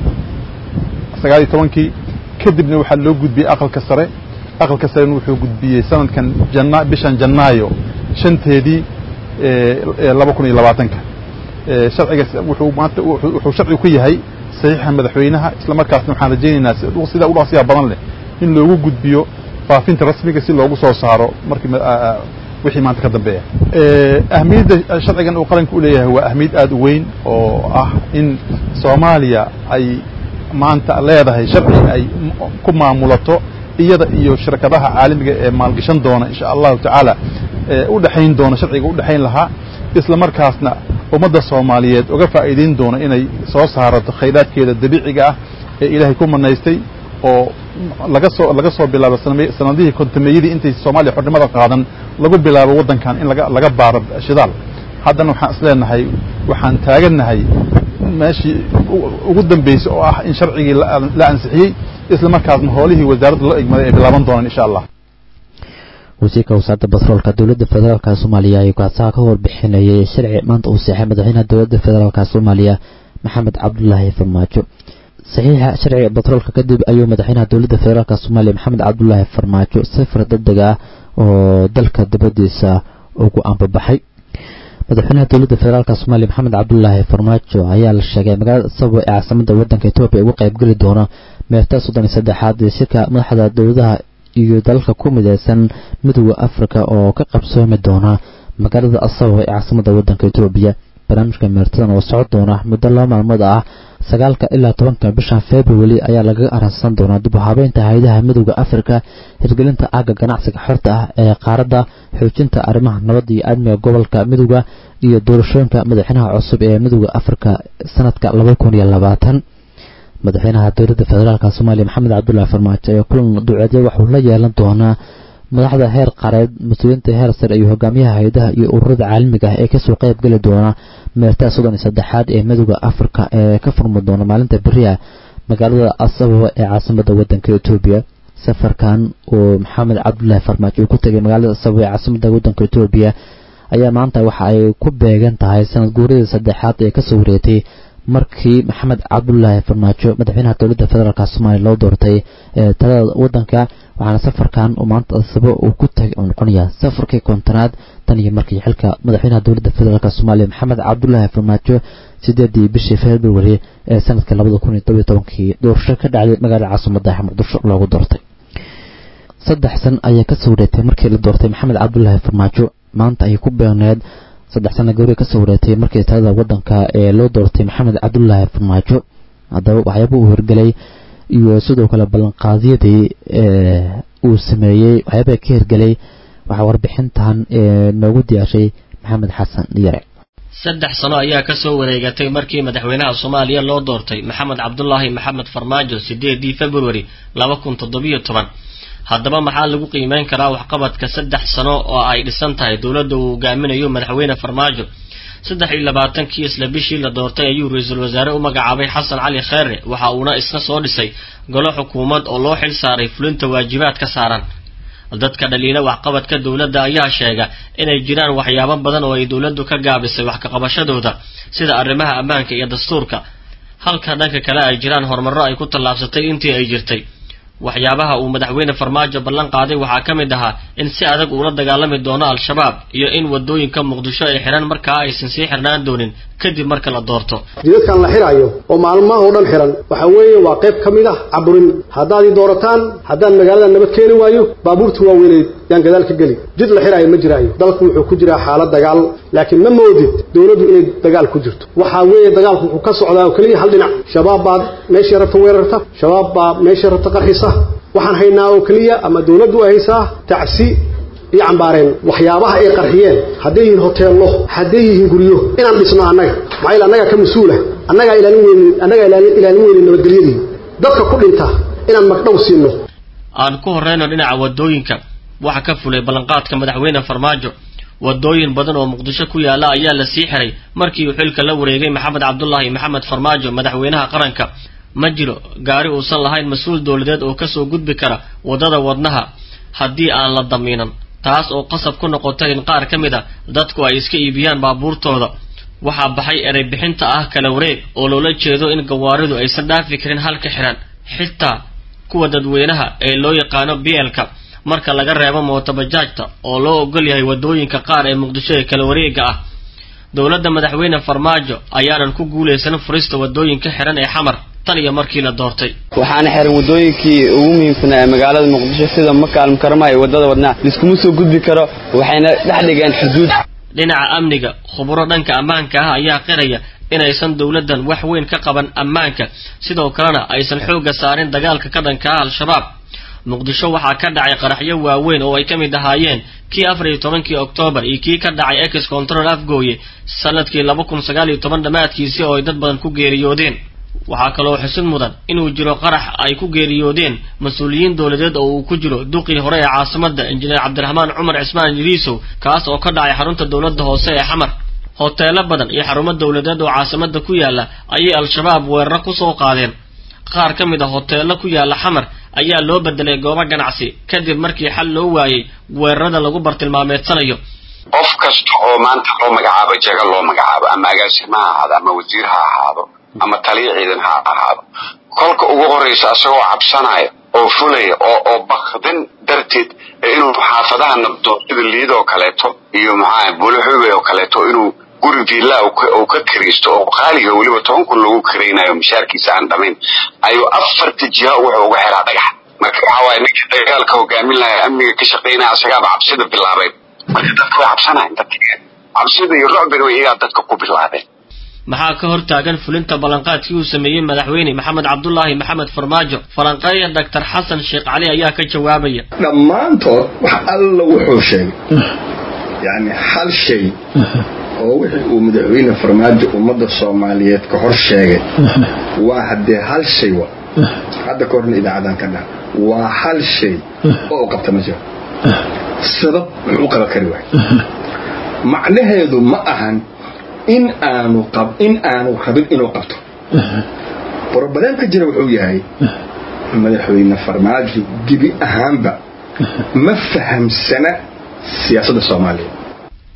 sagaal iyo tobankii kadibna waxaa loo gudbiyey aqalka sare aqalka sarena wuxuu gudbiyey sanadkan jana bishan janaayo shanteedii laba kun iyo labaatanka sharcigaas wuxuu maanta wuxuu sharcigu ku yahay saxiixa madaxweynaha isla markaasna waxaan rajaynaynaa sida ugu dhaqsiya badan leh in loogu gudbiyo faafinta rasmiga si loogu soo saaro markii wixii maanta ka dambeeya ahmiyadda sharcigan uu qaranka u leeyahay waa ahmiyad aad u weyn oo ah in soomaaliya ay maanta leedahay sharci ay ku maamulato iyada iyo shirkadaha caalamiga ee maalgashan doona insha allahu tacaala u dhexayn doona sharciga u dhexayn lahaa isla markaasna ummadda soomaaliyeed uga faa'iidayn doona inay soo saarato khayraadkeeda dabiiciga ah ee ilaahay ku manaystay oo laga soo laga soo bilaabo sanadihii kontameeyadii intay soomaaliya xornimada qaadan lagu bilaabo waddankan in laga laga baaro shidaal haddana waxaan isleenahay waxaan taagannahay meeshii ugu dambeysay oo ah in sharcigii la ansixiyey isla markaasna hoolihii wasaaradda loo egmaday ay bilaaban doonaan insha allah wasiirka wasaaradda batroolka dowladda federaalk soomaaliya ayuu kaasaha ka warbixinayay sharci maanta uu seexay madaxweynaha dowladda federaalk soomaaliya maxamed cabdulaahi farmaajo saxiixa sharciga batroolka kadib ayuu madaxweynaha dowladda federaalk soomaaliya maxamed cabdulaahi farmaajo safar degdeg ah oo dalka dibadiisa ugu ambabaxay madaxweynaha dowladda federaalk soomaaliya maxamed cabdulaahi farmaajo ayaa la sheegay magaalada sababo ee caasimada wadanka etoobiya uga qaybgeli doona meerta soddon iyo saddexaad ee shirka madaxda dowladaha iyo dalalka ku midaysan midooda afrika oo ka qabsoomi doona magaalada asabo ee caasimada wadanka etoobiya barnaamijka meertadan oo socon doona muddo laba maalmood ah sagaalka ilaa tobanka bishan february ayaa lagaga aransan doonaa dib u habeynta hay-adaha midooda afrika hirgelinta aagga ganacsiga xorta ah ee qaaradda xoojinta arrimaha nabadda iyo amniga gobolka midooda iyo doorashooyinka madaxweynaha cusub ee midooda afrika sanadka laba kun iyo labaatan madaxweynaha dowladda federaalk soomaaliya maxamed cabdulaahi farmaajo ayaa kulan duceedya waxuu la yeelan doonaa madaxda heer qareed mas-uuliyiinta heer sare iyo hogaamiyaha hay-adaha iyo ururada caalamiga ah ee kasoo qayb geli doona meertaa soddon iyo saddexaad ee midooda afrika ee ka furmi doona maalinta beriha magaalada asababa ee caasimada wadanka etoobiya safarkan oo maxamed cabdulaahi farmaajo uu ku tegay magaalada asababa ee caasimada wadanka etoobiya ayaa maanta waxa ay ku beegan tahay sanad guuradii saddexaad ee kasoo wareegtay markii maxamed cabdulaahi farmaajo madaxweynaha dowladda federaalk soomaaliya loo doortay ee talada wadanka waxaana safarkan uu maanta asabo uu ku tagay uu noqonayaa safarkii kontonaad tan iyo markii xilka madaxweynaha dowladda federaalk soomaaliya maxamed cabdulaahi farmaajo sideedii bishii february ee sanadka labada kun iyo todobiyo tobankii doorasho ka dhacday magaalada caasimadda muqdisho loogu doortay saddex san ayaa kasoo wareegtay markii la doortay maxamed cabdulaahi farmaajo maanta ayay ku beegneed saddex sana gawri kasoo wareegtay markii talada wadanka ee loo doortay maxamed cabdulaahi farmaajo haddaba waxyaaba uu hirgelay iyo sidoo kale ballanqaadyadii uu sameeyey waxyaabaa ka hirgelay waxaa warbixintan noogu diyaashay maxamed xasan yare saddex sano ayaa kasoo wareegatay markii madaxweynaha soomaaliya loo doortay maxamed cabdulaahi maxamed farmaajo sideedii february laba kun toddobiyo toban haddaba maxaa lagu qiimeyn karaa waxqabadka saddex sano oo ay dhisan tahay dowladda uu hogaaminayo madaxweyne farmaajo saddex iyo labaatankii isla bishii la doortay ayuu ra-iisul wasaare u magacaabay xasan cali kheere waxa uuna isna soo dhisay golo xukuumad oo loo xil saaray fulinta waajibaad ka saaran dadka dhaliila waxqabadka dowladda ayaa sheega inay jiraan waxyaabo badan oo ay dowladdu ka gaabisay wax kaqabashadooda sida arrimaha ammaanka iyo dastuurka halka dhanka kale ay jiraan horumarro ay ku tallaabsatay intii ay jirtay waxyaabaha uu madaxweyne farmaajo ballan qaaday waxaa ka mid ahaa in si adag uula dagaalami doono al-shabaab iyo in wadooyinka muqdisho ay xidhan markaa aysan sii xirnaan doonin kadib marka la doorto jidadkan la xirayo oo maalmaha oo dhan xiran waxa weeye waa qayb ka mid ah caburin haddaad ii doorataan haddaan magaalada nabad keeni waayo baabuurta waaweyneed yaan gadaal ka geli jid la xiraayo ma jiraayo dalku wuxuu ku jiraa xaalad dagaal laakiin ma moodid dowladdu inay dagaal ku jirto waxaa weeye dagaalku wuxuu ka socdaa oo keliya hal dhinac shabaab baad meeshii rabta weerarta shabaab baa meeshii rabta qarxisa waxaan haynaa oo keliya ama dowladdu ay haysaa tacsi iyo cambaareen waxyaabaha ay qarxiyeen hadday yihiin hoteello hadday yihiin guryo inaan dhisno annaga maxaa yeele annagaa ka mas-uula annagaa ilaalin weynin annagaa ilaalin weynin nabadgelyadii dadka ku dhinta inaan magdhow siino aan ku horreyno dhinaca wadooyinka waxa ka fulay ballanqaadka madaxweyne farmaajo wadooyin badan oo muqdisho ku yaala ayaa la sii xiray markii uu xilka la wareegay maxamed cabdulaahi maxamed farmaajo madaxweynaha qaranka ma jiro gaari uusan lahayn mas-uul dowladeed oo kasoo gudbi kara waddada wadnaha haddii aan la damiinan taas oo qasab ku noqotay in qaar ka mid a dadku ay iska iibiyaan baabuurtooda waxaa baxay erey bixinta ah kala wareeg oo loola jeedo in gawaaridu aysan dhaafi karin halka xiran xitaa kuwa dadweynaha ee loo yaqaano bielka marka laga reebo mootobajaajta oo loo ogol yahay waddooyinka qaar ee muqdisho ee kala wareega ah dowladda madaxweyne farmaajo ayaanan ku guulaysan furista waddooyinka xiran ee xamar tan iyo markii la doortay waxaana xiran waddooyinkii ugu muhiimsanaa ee magaalada muqdisho sida maka almukarama iyo waddada wadnaa liskuma soo gudbi karo waxayna dhex dhigeen xuduud dhinaca amniga khuburo dhanka ammaanka ah ayaa qiraya inaysan dowladdan wax weyn ka qaban ammaanka sidoo kalena aysan xoogga saarin dagaalka ka dhanka ah al-shabaab muqdisho waxaa ka dhacay qaraxyo waaweyn oo ay ka mid ahaayeen kii afar iyo tobankii oktoobar iyo kii ka dhacay ex control afgooye sanadkii laba kun sagaal iyo toban dhammaadkiisii oo ay dad badan ku geeriyoodeen waxaa kaloo xusid mudan inuu jiro qarax ay ku geeriyoodeen mas-uuliyiin dowladeed oo uu ku jiro duqii hore ee caasimadda injineer cabdiraxmaan cumar cismaan iliisow kaas oo ka dhacay xarunta dowladda hoose ee xamar hoteelo badan iyo xarumo dowladeed oo caasimadda ku yaala ayay al-shabaab weeraro kusoo qaadeen qaar ka mid a hoteelo ku yaala xamar ayaa loo bedelay goobo ganacsi kadib markii xal loo waayey weerarada lagu bartilmaameedsanayo qof kasta oo maanta loo magacaabo jaga loo magacaabo ama agaasimo ha ahaado ama wasiir ha ahaado ama taliya ciidan ha ahaado kolka ugu horraysa asagoo cabsanaya oo fulaya oo oo bakdin darteed inuu xaafadaha nabdo sida liid oo kaleeto iyo maxaa buulaxuube oo kaleeto inuu guri villa uu ka kiraysto oo qaaliga weliba toban kun lagu kiraynayo mishaarkiisa aan dhamayn ayuu afarta jiha wuxuu uga xiraa dhagax marka waxaa waaye ninkii dagaalka hogaamin lahaa amniga ka shaqaynaya asagaaba cabsida bilaabeen marka dadka way cabsanayan dadka cabsida iyo rucbiga way iyagaa dadka ku bilaabeen maxaa ka hor taagan fulinta ballanqaadkii uu sameeyey madaxweyne maxamed cabdulaahi maxamed farmaajo falanqeeya doctor xasan sheekh cali ayaa ka jawaabaya dhammaantood wax alla wuxuu sheegay yani hal shay oo wixii uu madaxweyne farmaajo ummadda soomaaliyeed ka hor sheegay waa haddee hal shay wa hadda ka horna idaacadan ka dhaha waa hal shay oo u qabta ma jiro sabab wuxuu u qaban kari waay macnaheedu ma ahan in aanu in aanu rabin inuu qabto brobaleemka jira wuxuu yahay madaxweyne farmaajo gebi ahaanba ma fahamsana siyaasadda soomaaliya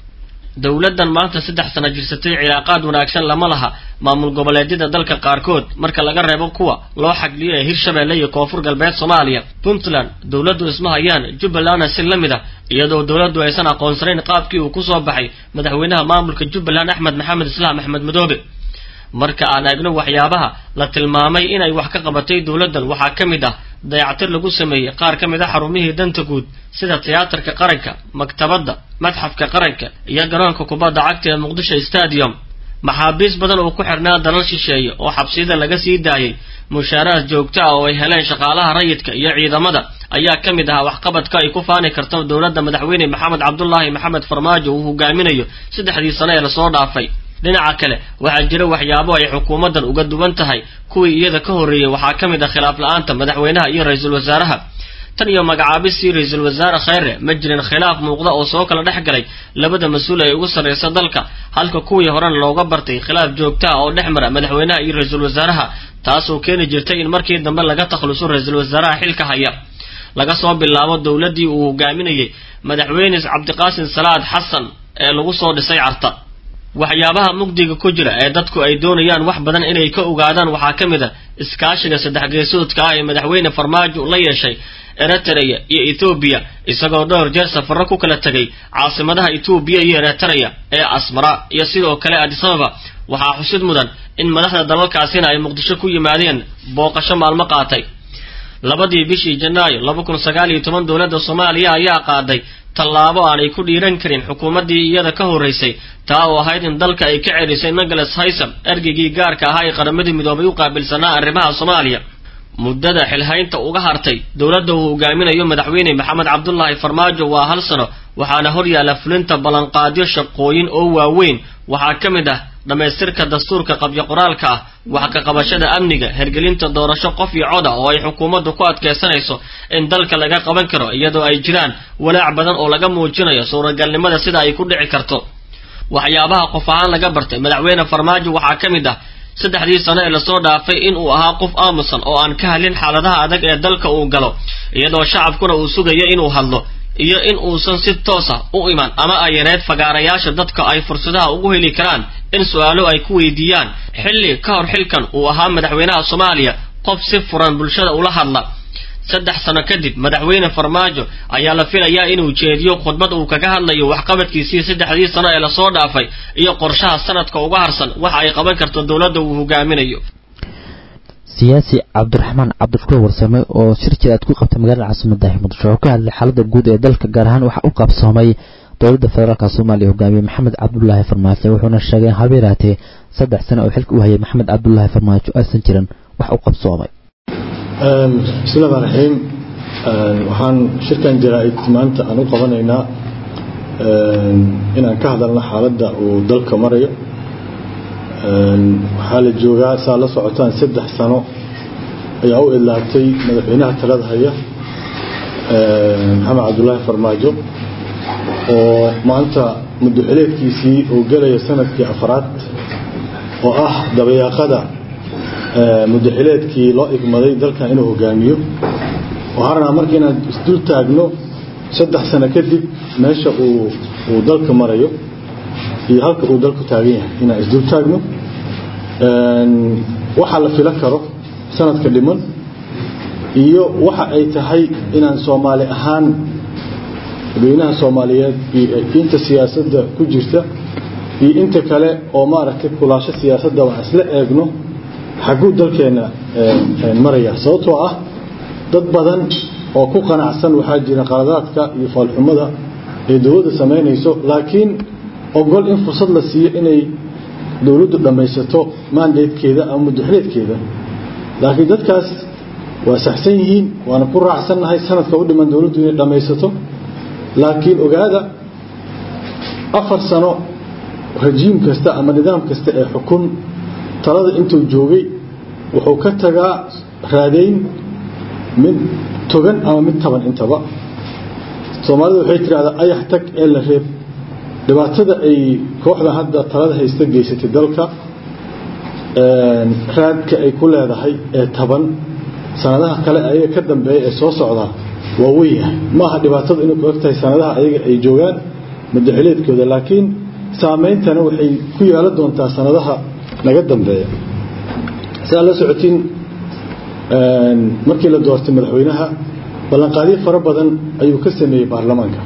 dowladdan maanta saddex sano jirsatay cilaaqaad wanaagsan lama laha maamul goboleedyada dalka qaarkood marka laga reebo kuwa loo xagliyo ee hirshabeelle iyo koonfur galbeed soomaaliya puntland dowladdu isma hayaan jubbalandna si la mid ah iyadoo dowladdu aysan aqoonsanayn qaabkii uu kusoo baxay madaxweynaha maamulka jubbaland axmed maxamed islaam axmed madoobe marka aan eegno waxyaabaha la tilmaamay inay wax ka qabatay dowladdan waxaa ka mid ah dayactir lagu sameeyey qaar ka mid a xarumihii danta guud sida tiyaatarka qaranka maktabadda madxafka qaranka iyo garoonka kubadda cagta ee muqdisho stadium maxaabiis badan oo ku xirnaa dalal shisheeye oo xabsiyada laga sii daayey mushaaraad joogto ah oo ay heleen shaqaalaha rayidka iyo ciidamada ayaa ka mid ahaa waxqabadka ay ku faani karto dowladda madaxweyne maxamed cabdulaahi maxamed farmaajo uu hogaaminayo saddexdii sano ee lasoo dhaafay dhinaca kale waxaa jira waxyaabo ay xukuumaddan uga duwan tahay kuwii iyada ka horreeyey waxaa ka mid ah khilaaf la-aanta madaxweynaha iyo ra-iisul wasaaraha tan iyo magacaabistii ra-iisul wasaare khayre ma jirin khilaaf muuqda oo soo kala dhex galay labada mas-uul ee ugu sarraysa dalka halka kuwii horena looga bartay khilaaf joogta ah oo dhex mara madaxweynaha iyo ra-iisul wasaaraha taasoo keeni jirtay in markii dambe laga takhluso ra-iisul wasaaraha xilka haya laga soo bilaabo dowladdii uu hogaaminayey madaxweyne cabdiqaasim salaad xasan ee lagu soo dhisay carta waxyaabaha mugdiga ku jira ee dadku ay doonayaan wax badan inay ka ogaadaan waxaa ka mid a iskaashiga saddex geesoodka ah ee madaxweyne farmaajo la yeeshay eritrea iyo ethoobiya isagoo dhowr jeer safarro ku kala tegay caasimadaha etoobiya iyo eritrea ee asmara iyo sidoo kale adisababa waxaa xusid mudan in madaxda dalalkaasina ay muqdisho ku yimaadeen booqasho maalmo qaatay labadii bishii janaayo laba kun sagaal iyo toban dowladda soomaaliya ayaa qaaday tallaabo aanay ku dhiiran karin xukuumaddii iyada ka horraysay taa oo ahayd in dalka ay ka celisay nicholas haysam ergeygii gaarka ahaa ee qaramadii midoobay u qaabilsanaa arrimaha soomaaliya muddada xilhaynta uga hartay dowladda uu hogaaminayo madaxweyne maxamed cabdulaahi farmaajo waa hal sano waxaana hor yaalla fulinta ballanqaadyo shaqooyin oo waaweyn waxaa ka mid ah dhammaystirka dastuurka qabyo qoraalka ah wax ka qabashada amniga hergelinta doorasho qof iyo cod ah oo ay xukuumaddu ku adkaysanayso in dalka laga qaban karo iyadoo ay jiraan walaac badan oo laga muujinayo suuragalnimada sida ay ku dhici karto waxyaabaha qof ahaan laga bartay madaxweyne farmaajo waxaa ka mid ah saddexdii sano ee lasoo dhaafay inuu ahaa qof aamusan oo aan ka hadlin xaaladaha adag ee dalka uu galo iyadoo shacabkuna uu sugayo inuu hadlo iyo in uusan si toosa u iman ama ay yareed fagaarayaasha dadka ay fursadaha ugu heli karaan in su-aalo ay ku weydiiyaan xilli ka hor xilkan uu ahaa madaxweynaha soomaaliya qof si furan bulshada ula hadla saddex sano kadib madaxweyne farmaajo ayaa la filayaa inuu jeediyo khudbad uu kaga hadlayo waxqabadkiisii saddexdii sano ee lasoo dhaafay iyo qorshaha sanadka uga harsan waxa ay qaban karto dowladda uu hogaaminayo siyaasi cabdiraxmaan cabdishukuur warsame oo shir jir aad ku qabtay magaalada caasimada muqdisho oo ka hadlay xaalada guud ee dalka gaar ahaan waxa u qabsoomay dowladda federaalk soomaaliya hogaamiye maxamed cabdulaahi farmaajo wuxuuna sheegay in habeeraatee saddex sano oo xilka u hayay maxamed cabdulaahi farmaajo aysan jirin wax u qabsoomay bismillahi rmaan raxiim waxaan shirkan jaraa-id maanta aan u qabanaynaa inaan ka hadalno xaaladda uu dalka marayo waxaa la joogaa saa la socotaan saddex sano ayaa u idlaatay madaxweynaha talada haya maxamed cabdulaahi farmaajo oo maanta muddoxileedkiisii uu gelaya sanadkii afraad oo ah dabayaaqada muddoxileedkii loo igmaday dalkan inuu hogaamiyo waxaan rabnaa marka inaan isdul taagno saddex sano kadib meesha uu uu dalka marayo iyo halka uu dalku taagan yahay inaan isdul taagno waxa la filo karo sanadka dhiman iyo waxa ay tahay inaan soomaali ahaan dadweynaha soomaaliyeed iyo inta siyaasadda ku jirta iyo inta kale oo maaragtay kulaasho siyaasadda waan isla eegno xagguu dalkeenna maraya sababtoo ah dad badan oo ku qanacsan waxaa jira qaladaadka iyo faalxumada ee dowladda samaynayso laakiin ogol in fursad la siiyo inay dowladdu dhammaysato maandeedkeeda ama muddoxileedkeeda laakiin dadkaas waa saxsan yihiin waana ku raacsannahay sanadka u dhiman dowladdu inay dhammaysato laakiin ogaada afar sano rajiim kasta ama nidaam kasta ee xukun talada intuu joogay wuxuu ka tagaa raadayn mid togan ama mid taban intaba soomaalida waxay tidhahdaa ayax tag ee la reeb dhibaatada ay kooxda hadda talada haysta geysatay dalka raadka ay ku leedahay ee taban sanadaha kale ayaga ka dambeeya ee soo socdaa waa weyahay maaha dhibaatada inay ku eg tahay sanadaha ayaga ay joogaan madaxileedkooda laakiin saameyntana waxay ku yeelan doontaa sanadaha naga dambeeya sidaa la socotiin markii la doortay madaxweynaha ballanqaadyo fara badan ayuu ka sameeyey baarlamaanka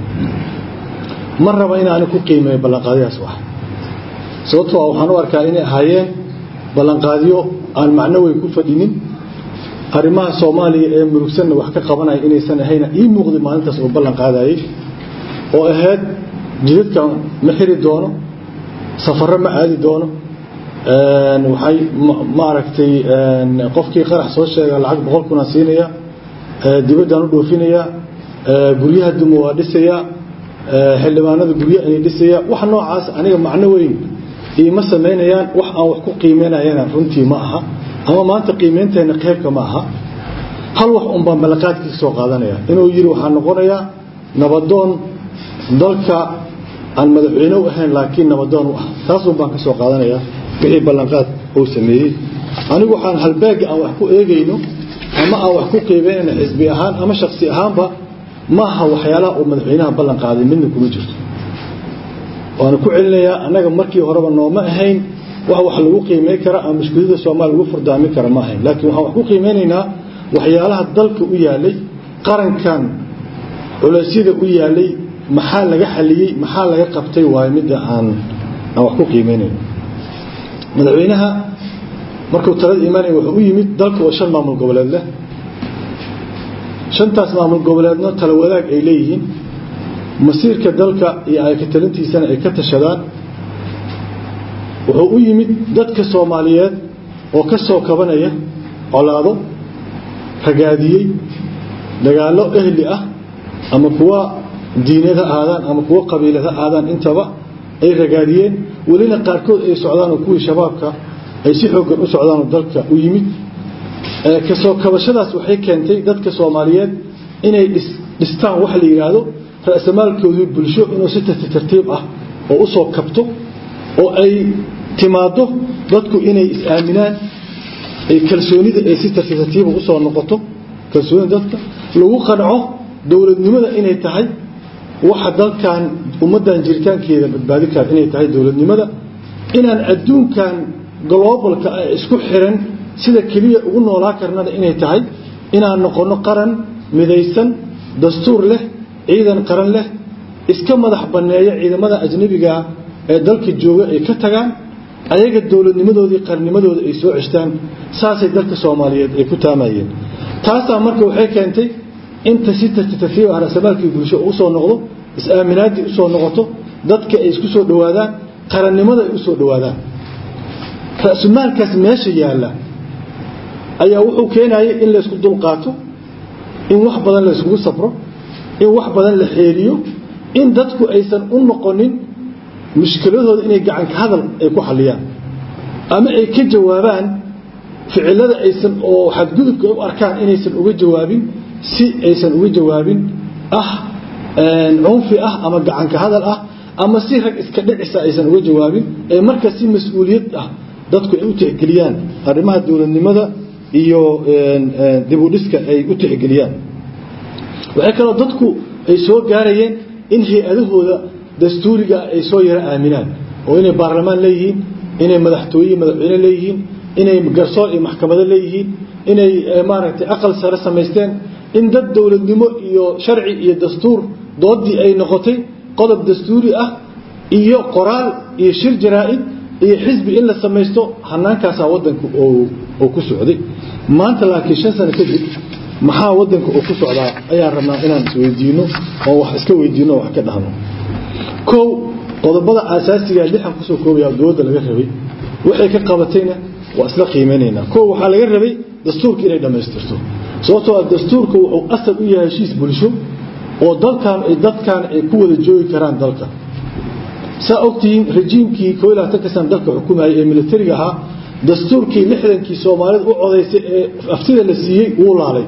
ma raba inaani ku qiimeeyo ballanqaadyahaas wax sababtoo ah waxaan u arkaa inay ahaayeen ballanqaadyo aan macno weyn ku fadhinin arrimaha soomaaliya ee murugsanna wax ka qabanaya inaysan ahayna ii muuqday maalintaas oo ballan qaadayay oo ahayd jidadka ma xiri doono safarro ma aadi doono waxay ma aragtay qofkii qarax soo sheega lacag boqol kuna siinaya dibaddaan u dhoofinaya guryaha duma waa dhisaya xildhibaanada guryo inay dhisaya wax noocaas aniga macno weyn iima samaynayaan wax aan wax ku qiimeynayana runtii ma aha ama maanta qiimeynteena qeybka ma aha hal wax un baan ballanqaadkiisa soo qaadanaya inuu yidhi waxaa noqonayaa nabadoon dalka aan madaxweyne u ahayn laakiin nabadoon u ah taasun baan ka soo qaadanaya wixii ballanqaad uu sameeyey anigu waxaan halbeega aan wax ku eegayno ama aan wax ku qiimeynayna xisbi ahaan ama shaksi ahaanba maaha waxyaalaha uu madaxweynaha ballan qaaday midna kuma jirto waana ku celinayaa annaga markii horeba nooma ahayn wax wax lagu qiimeyn kara ama mushkilada soomaaliya lagu furdaamin kara ma ahayn laakiin waxaan wax ku qiimeynaynaa waxyaalaha dalka u yaalay qarankan culeysyada u yaalay maxaa laga xaliyey maxaa laga qabtay waayo midda aan aan wax ku qiimeynayno madaxweynaha markuu talada imaanaya wuxuu u yimid dalka oo shan maamul goboleed leh shantaas maamul goboleedna tala wadaag ay leeyihiin masiirka dalka iyo ayka talintiisana ay ka tashadaan wuxuu u yimid dadka soomaaliyeed oo ka soo kabanaya colaado ragaadiyey dagaallo ehli ah ama kuwa diineed ha aadaan ama kuwa qabiilad ha aadaan intaba ay ragaadiyeen welina qaarkood ay socdaan oo kuwii shabaabka ay si xooggan u socdaanoo dalka u yimid kasoo kabashadaas waxay keentay dadka soomaaliyeed inay dhistaan wax la yidhaahdo ra'samaalkoodii bulsho inuu si tartiib ah oo u soo kabto oo ay timaado dadku inay is-aaminaan kalsoonida ay si tartiib u soo noqoto kalsoonida dadka lagu qanco dowladnimada inay tahay waxa dalkan ummaddan jiritaankeeda badbaadi kara inay tahay dowladnimada inaan adduunkan globalka ah isku xiran sida keliya ugu noolaa karnada inay tahay inaan noqono qaran midaysan dastuur leh ciidan qaran leh iska madax banneeya ciidamada ajnabiga ee dalka jooga ay ka tagaan ayaga dowladnimadoodii qarnimadooda ay soo ceshtaan saasay dalka soomaaliyeed ay ku taamayeen taasaa marka waxay keentay inta si tartiib ah rasamaalkii bulsho u soo noqdo is-aaminaaddii usoo noqoto dadka ay isku soo dhowaadaan qarannimada ay u soo dhowaadaan ra-sumaalkaas meesha yaalla ayaa wuxuu keenayay in laysku dulqaato in wax badan layskugu sabro in wax badan la xeeliyo in dadku aysan u noqonin mushkiladooda inay gacanka hadal ay ku xaliyaan ama ay ka jawaabaan ficilada aysan oo xadgudubka u arkaan inaysan uga jawaabin si aysan uga jawaabin ah cunfi ah ama gacanka hadal ah ama si rag iska dhicisa aysan uga jawaabin ee marka si mas-uuliyad ah dadku ay u tixgeliyaan arrimaha dowladnimada iyo dibudhiska ay u tixgeliyaan waxay kaloo dadku ay soo gaarayeen in hay-adahooda dastuuriga ay soo yaro aaminaan oo inay baarlamaan leeyihiin inay madaxtooye madaxweyne leeyihiin inay garsoor iyo maxkamado leeyihiin inay maaragtay aqal sare samaysteen in dad dowladnimo iyo sharci iyo dastuur doodii ay noqotay qodob dastuuri ah iyo qoraal iyo shir jaraa-id iyo xisbi in la samaysto hanaankaasaa wadanka oo ku socday maanta laakiin shan sano kadib maxaa wadanka oo ku socdaa ayaan rabnaa inaan isweydiino oo wax iska weydiino wax ka dhahno kow qodobada aasaasiga lixan kusoo koobaya dowladda laga rabay waxay ka qabatayna waa isla qiimeynaynaa kow waxaa laga rabay dastuurka inay dhammaystirto sababtoo ah dastuurka wuxuu asal u yahay heshiis bulsho oo dalkan dadkan ay ku wada joogi karaan dalka saa ogtihiin rejiimkii koo iyo labaatanka sana dalka xukumayay ee militariga ahaa dastuurkii lixdankii soomaalida u codaysay ee aftida la siiyey wuu laalay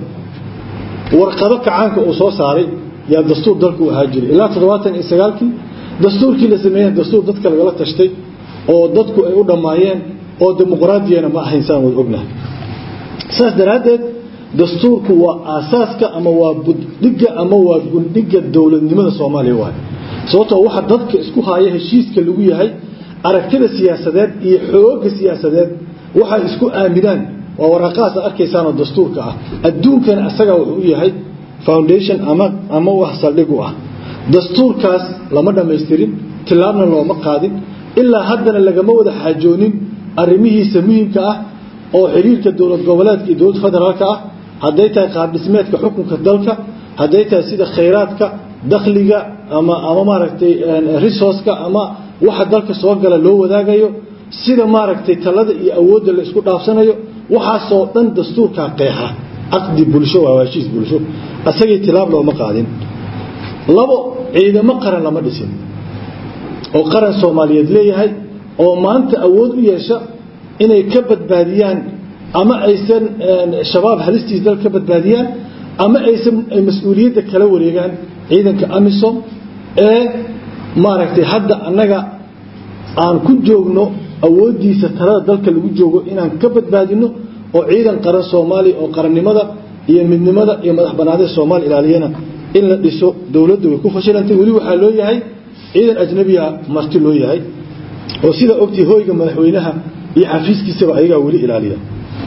warqado kacaanka uu soo saaray yaa dastuur dalka u ahaa jiray ilaa toddobaatan iyo sagaalkii dastuurkii la sameeyey dastuur dadka lagala tashtay oo dadku ay u dhammaayeen oo dimuqraadiyana ma ahayn saan wada ognahay saas daraaddeed dastuurku waa aasaaska ama waa buddhigga ama waa gundhigga dowladnimada soomaaliya waay sababtoo waxa dadka isku haya heshiiska lagu yahay aragtida siyaasadeed iyo xoogga siyaasadeed waxay isku aaminaan waa waraaqahaas aad arkaysaan oo dastuurka ah adduunkana asaga wuxuu u yahay foundation ama ama wax saldhig u ah dastuurkaas lama dhammaystirin tillaabna looma qaadin ilaa haddana lagama wada xaajoonin arrimihiisa muhiimka ah oo xiriirka dowlad goboleedka iyo dowladda federaalka ah hadday tahay qaab dhismeedka xukunka dalka hadday tahay sida khayraadka dakhliga ama ama maaragtay resourceka ama waxa dalka soo gala loo wadaagayo sida maaragtay talada iyo awoodda la isku dhaafsanayo waxaasoo dhan dastuurkaa qeexa caqdi bulsho waa heshiis bulsho asagii tilaab looma qaadin labo ciidamo qaran lama dhisin oo qaran soomaaliyeed leeyahay oo maanta awood u yeesha inay ka badbaadiyaan ama aysan shabaab halistiis dal ka badbaadiyaan ama aysan mas-uuliyadda kala wareegaan ciidanka amisom ee maaragtay hadda annaga aan ku joogno awooddiisa talada dalka lagu joogo inaan ka badbaadino oo ciidan qaran soomaaliya oo qarannimada iyo midnimada iyo madax banaanida soomaaliya ilaaliyana in la dhiso dowladda way ku fashilantay weli waxaa loo yahay ciidan ajnabiya marti loo yahay oo sida ogtii hoyga madaxweynaha iyo xafiiskiisaba ayagaa weli ilaaliya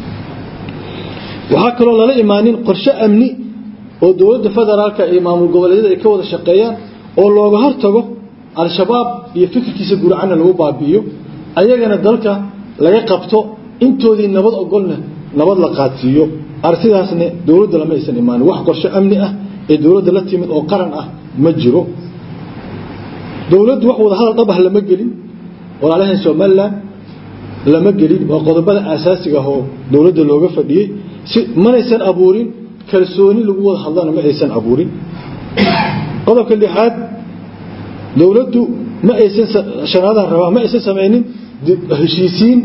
waxaa kaloo lala imaanin qorshe amni oo dowladda federaalka iyo maamul goboleedyada ay ka wada shaqeeyaan oo looga hortago al-shabaab iyo fikirkiisa guracana lagu baabi'iyo ayagana dalka laga qabto intoodii nabad ogolna nabad la qaadsiiyo arsidaasna dowladda lama aysan imaanin wax qorshe amni ah ee dowladda la timid oo qaran ah ma jiro dowladdu wax wada hadal dhab ah lama gelin walaalahan somalilan lama gelin waa qodobada aasaasiga ah oo dowladda looga fadhiyey si manaysan abuurin kalsooni lagu wada hadlana ma aysan abuurin qodobka lixaad dowladdu ma aysan shanaadaan rabaa ma aysan samaynin heshiisiin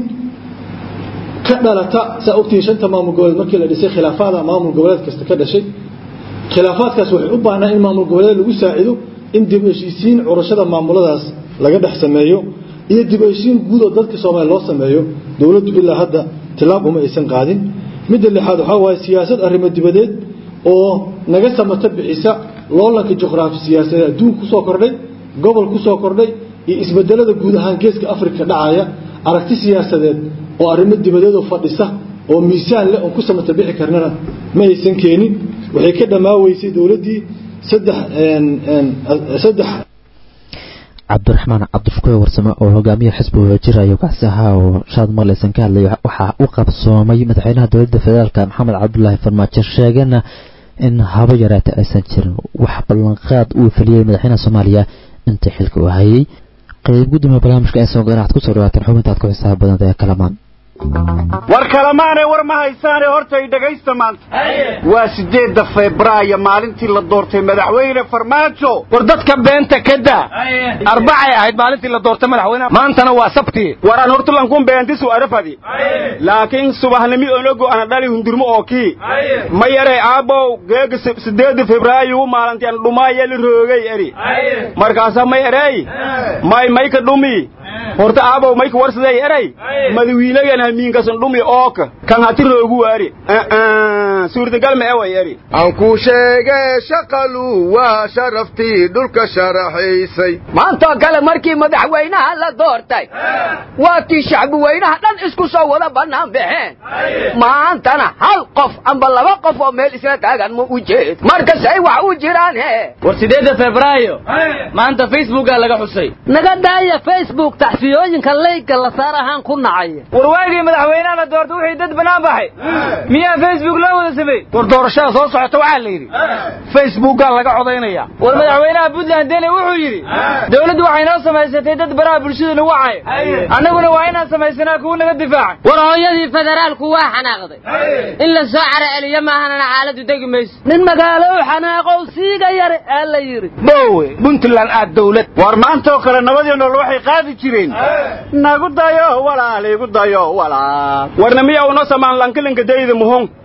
ka dhalata saa ogtihiin shanta maamul goboleed markii la dhisay khilaafaada maamul goboleed kasta ka dhashay khilaafaadkaas waxay u baahnaa in maamul goboleed lagu saacido in dib heshiisiin curashada maamuladaas laga dhex sameeyo iyo dib heshiisiin guud oo dadka soomaaliya loo sameeyo dowladdu ilaa hadda tilaab uma aysan qaadin midda lixaad waxaa waaye siyaasad arrimo dibadeed oo naga samato bixisa loolanka juqraafi siyaasadeed adduunka kusoo kordhay gobol kusoo kordhay iyo isbedelada guud ahaan geeska afrika dhacaya aragti siyaasadeed oo arrimo dibadeed oo fadhisa oo miisaan leh oon ku samato bixi karnana ma aysan keenin waxay ka dhammaaweysay dowladdii saddex saddex cabdiraxmaan cabdishukuur warsame oo hogaamiyaha xisbiga wajirayo kaasi ahaa oo shaad marleysan ka hadlay waxaa u qabsoomay madaxweynaha dowladda federaalk maxamed cabdulaahi farmaajo sheegana in haba yaraata aysan jirin wax ballanqaad uu feliyey madaxweynaha soomaaliya intii xilka uu hayay qayb gudoomiya barnaamijka ee soo ganaxad kusoo dhawaataan xubintaad ku xisaab badanta ee kalamaan war kalamaane war ma haysaane horta i dhegaysta maanta waa sideedda febraayo maalintii la doortay madaxweyne farmaajo war dadka beenta ka daa arbacay ahayd maalintii la doortay madaxweyne maantana waa sabti waraan hortulankun beentisu arafadi laakiin subahnimi onogo ana dhali hundurmo oo kii ma yaree aabow geega sideedda febraayo maalintii an dhumaayeli roogay eri markaasa may erey may mayka dhumi horta aabow mayka warsaday eray madawiinagan hamiinkasan dhumi ooka kan hati roogu waari suurtagal ma eway eri aan ku sheege shaqalu waa sharaftii dhulka sharaxaysay maantoo kale markii madaxweynaha la doortay waa tii shacbi weynaha dhan isku soo wada bannaan baxeen maantana hal qof amba laba qof oo meel isla taagan ma u jeed markasay wax u jiraan he war sideedda febraayo maanta facebookaa laga xusay naga daaya facebook taxfiyooyinka leyga la saar ahaan ku nacaya war waagii madaxweynaha la doortay wixii dad bannaan baxay miyaa facebook loo wada samey war doorashada soo socota waxaa la yidhi facebookaa laga codaynaya war madaxweynaha puntland dene wuxuu yidhi dowladdu waxay noo samaysatay dad baraha bulshada nagu cayo annaguna waa inaan samaysanaa kuwa naga difaaca war hooyadii federaalku waa xanaaqday in la soo cara celiyo maahanana xaaladdu degi mayso nin magaalo u xanaaqow siiga yare aa la yidhi bowe puntland aad dowlad war maantaoo kale nabadii nool waxay qaadi jireen nagu dayo walaal igu dayo walaal warna miya uno samaan lankilinka dayda muhon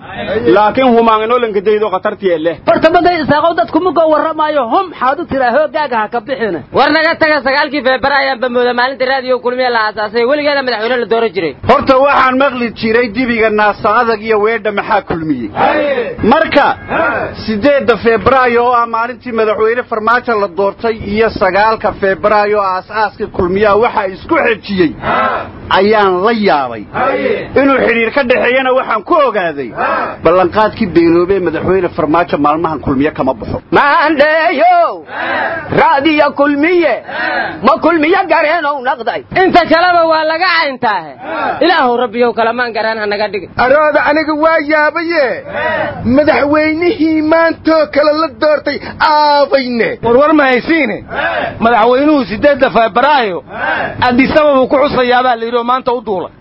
laakiin humaanginoolanka daydo khatartiye leh bartamaday isaaqow dadku mugo warramaayo hum xaad u tiraa hoogaaga ha ka bixina war naga taga sagaalkii feebara ayaan bamooda maalinta raadiyo kulmiye la aasaasay weligeeda madaxweyne la dooran jiray horta waxaan maqli jiray dibiga naasa adag iyo weedha maxaa kulmiyey marka sideedda febraayo oo ah maalintii madaxweyne farmaajo la doortay iyo sagaalka febraayo oo aas-aaska kulmiyaha waxa isku xejiyey ayaan la yaabay inuu xidhiir ka dhexeeyana waxaan ku ogaaday ballanqaadkii beenoobee madaxweyne farmaajo maalmahan kulmiye kama baxo maandheeyow raadiya kulmiye ma kulmiye gareenow naqday inta kaleba waa laga cayntaahe ilaahow rabbiyow kalamaan garaan ha naga dhigin arooda aniga waa yaabaye madaxweynihii maantoo kale la doortay aabayne warwar ma haysiine madaxweynuhu sideedda febraayo adisababuu ku xusayaabaa la yidhi oo maanta u duula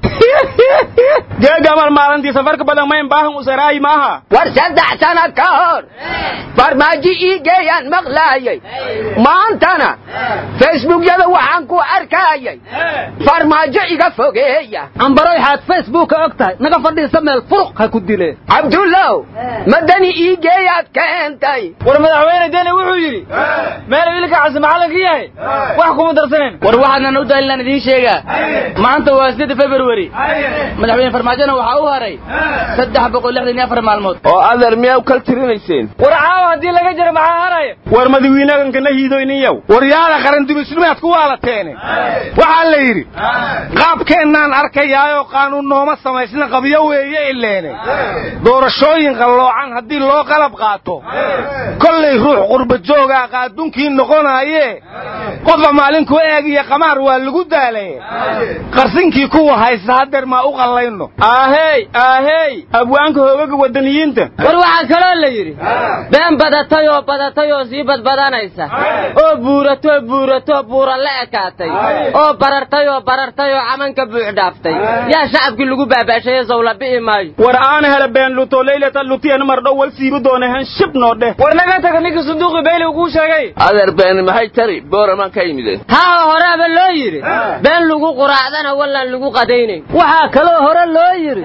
geegamal maalintii safarka badan mayn baahan usaraayi maaha war saddex sana ka hor farmaajo ii geeyaan maqlaayay maantana facebookyada waxaan ku arkayay farmaajo iga fogeeya ambaroy xaad facebooka og tahay naga fadhiisa meel furuq ha ku dileen cabdullow madani ii geeyaad keentay war madaxweyne deni wuxuu yidhi meel wiilka casi macallinka yahay wax kuma darsanayn war waxaadnan u dalilaan idiin sheegaa maanta waa sideedda february madaxweyne farmaajona waxaa u haray saddex boqol lixdan iyo afar maalmood oo adeer miyaa u kala tirinayseen war caawa haddii laga jiro maxaa haraya war madawiinagankana hiidoyniyow war yaada qaran dibisnimaad ku waalateene waxaa la yidhi qaabkeennaan arkayaayoo qaanuun nooma samaysna qabyo weeye ileene doorashooyin qalloocan haddii loo qalab qaato kollay ruux qurba joogaa qaadunkii noqonaaye qofba maalinku eeg iyo qamaar waa lagu daalaye qarsinkii kuwa haysta hadeer maa u qallayno aahey aahey abwaanka hoogaga wadaniyiinta war waxaa kaloo la yidhi been badatay oo badatay oo sii badbadanaysa oo buuratoo buuratoo buura la ekaatay oo barartay oo barartay oo camanka buux dhaaftay yaa shacabkii lagu baabaashaye sawla bi'i maayo war aana hele been luto leylata lutiyana mardhow wal siibi doona hen shib noo dheh war naga taga ninkii sanduuqii beyli kuu sheegay adeer beeni maxay tari booramaan ka yimide haa horeaba loo yidhi been lagu quraacdana wallaan lagu qadaynayn waxaa kaloo hore loo yidhi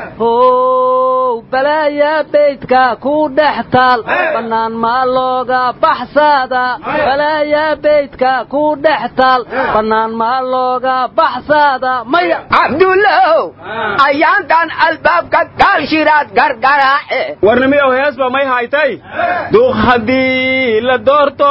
how balaayaa beydka ku dhex taal bannaan maa looga baxsaada balaayaa beydka ku dhex taal bannaan maa looga baxsaada maya cabdullow ayaantan albaabka kaalshiraad gargaraace warnimiyow heesba may haytay duuq haddii la doorto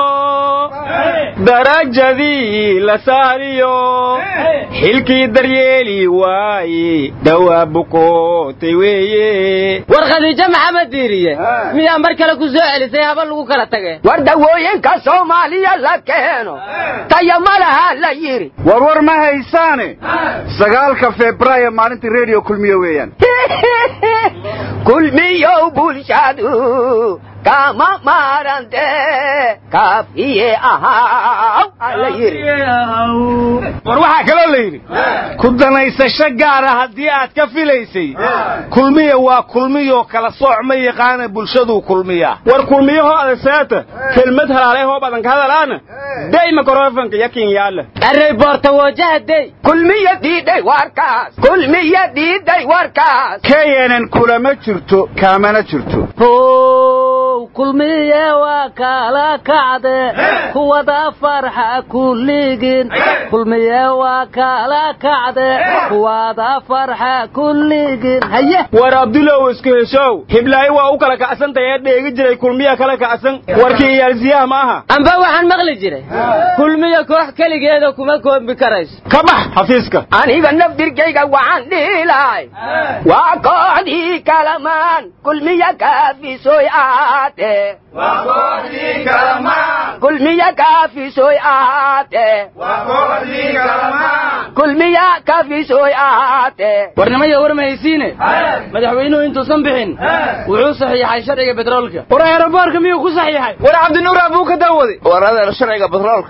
darajadii la saariyo xilkii daryeeli waaye dhawaa bukootay weeye war khadiijo maxamed diiriye miyaa mar kale ku soo celisay haba lagu kala tage war dawooyinka soomaaliya la keeno taya ma laha la yidhi warwar ma haysaane sagaalka febraayo maalintii redio kulmiyo weeyaan kulmiyow bulshadu kama maarante kaafiye ahaaw ala yidhi war waxaa kaloo la yidhi ku danaysasho gaara haddii aad ka filaysay kulmiya waa kulmiyoo kala sooc ma yaqaana bulshaduu kulmiyaa war kulmiyahoo adasaata kelmad halaalay hoob adanka hadalaana day mikrofonka yakin yaala array boorta wajaha day kulmiya diiday warkaas kulmiya diiday warkaas knn kulama jirto kaamana jirto kulmiye waa kala kacde kuwada farxa kulligin kulmiye waa kala kacde kuwada farxa kulligin haye war abdulow isku heshow hiblaayo waa u kala kacsantahay ee dheegi jiray kulmiya kala kacsan warkii iyaalsiyaha ma aha amba waxaan maqli jiray kulmiya koox keligeeda kuma koombi karayso ka bax xafiiska aniga nafdirkayga waxaan dhihi lahay waa kooxdii kalamaan kulmiya kaafisoy aate kulmiya kaafisoy aate kulmiya kaafisoy aate warnimaya war mahaysiine madaxweynuhu intuusan bixin wuxuu saxiixay sharciga betroolka war aeroboorka miyuu ku saxiixay war cabdinuur abuu ka daawaday war adeer sharciga batroolka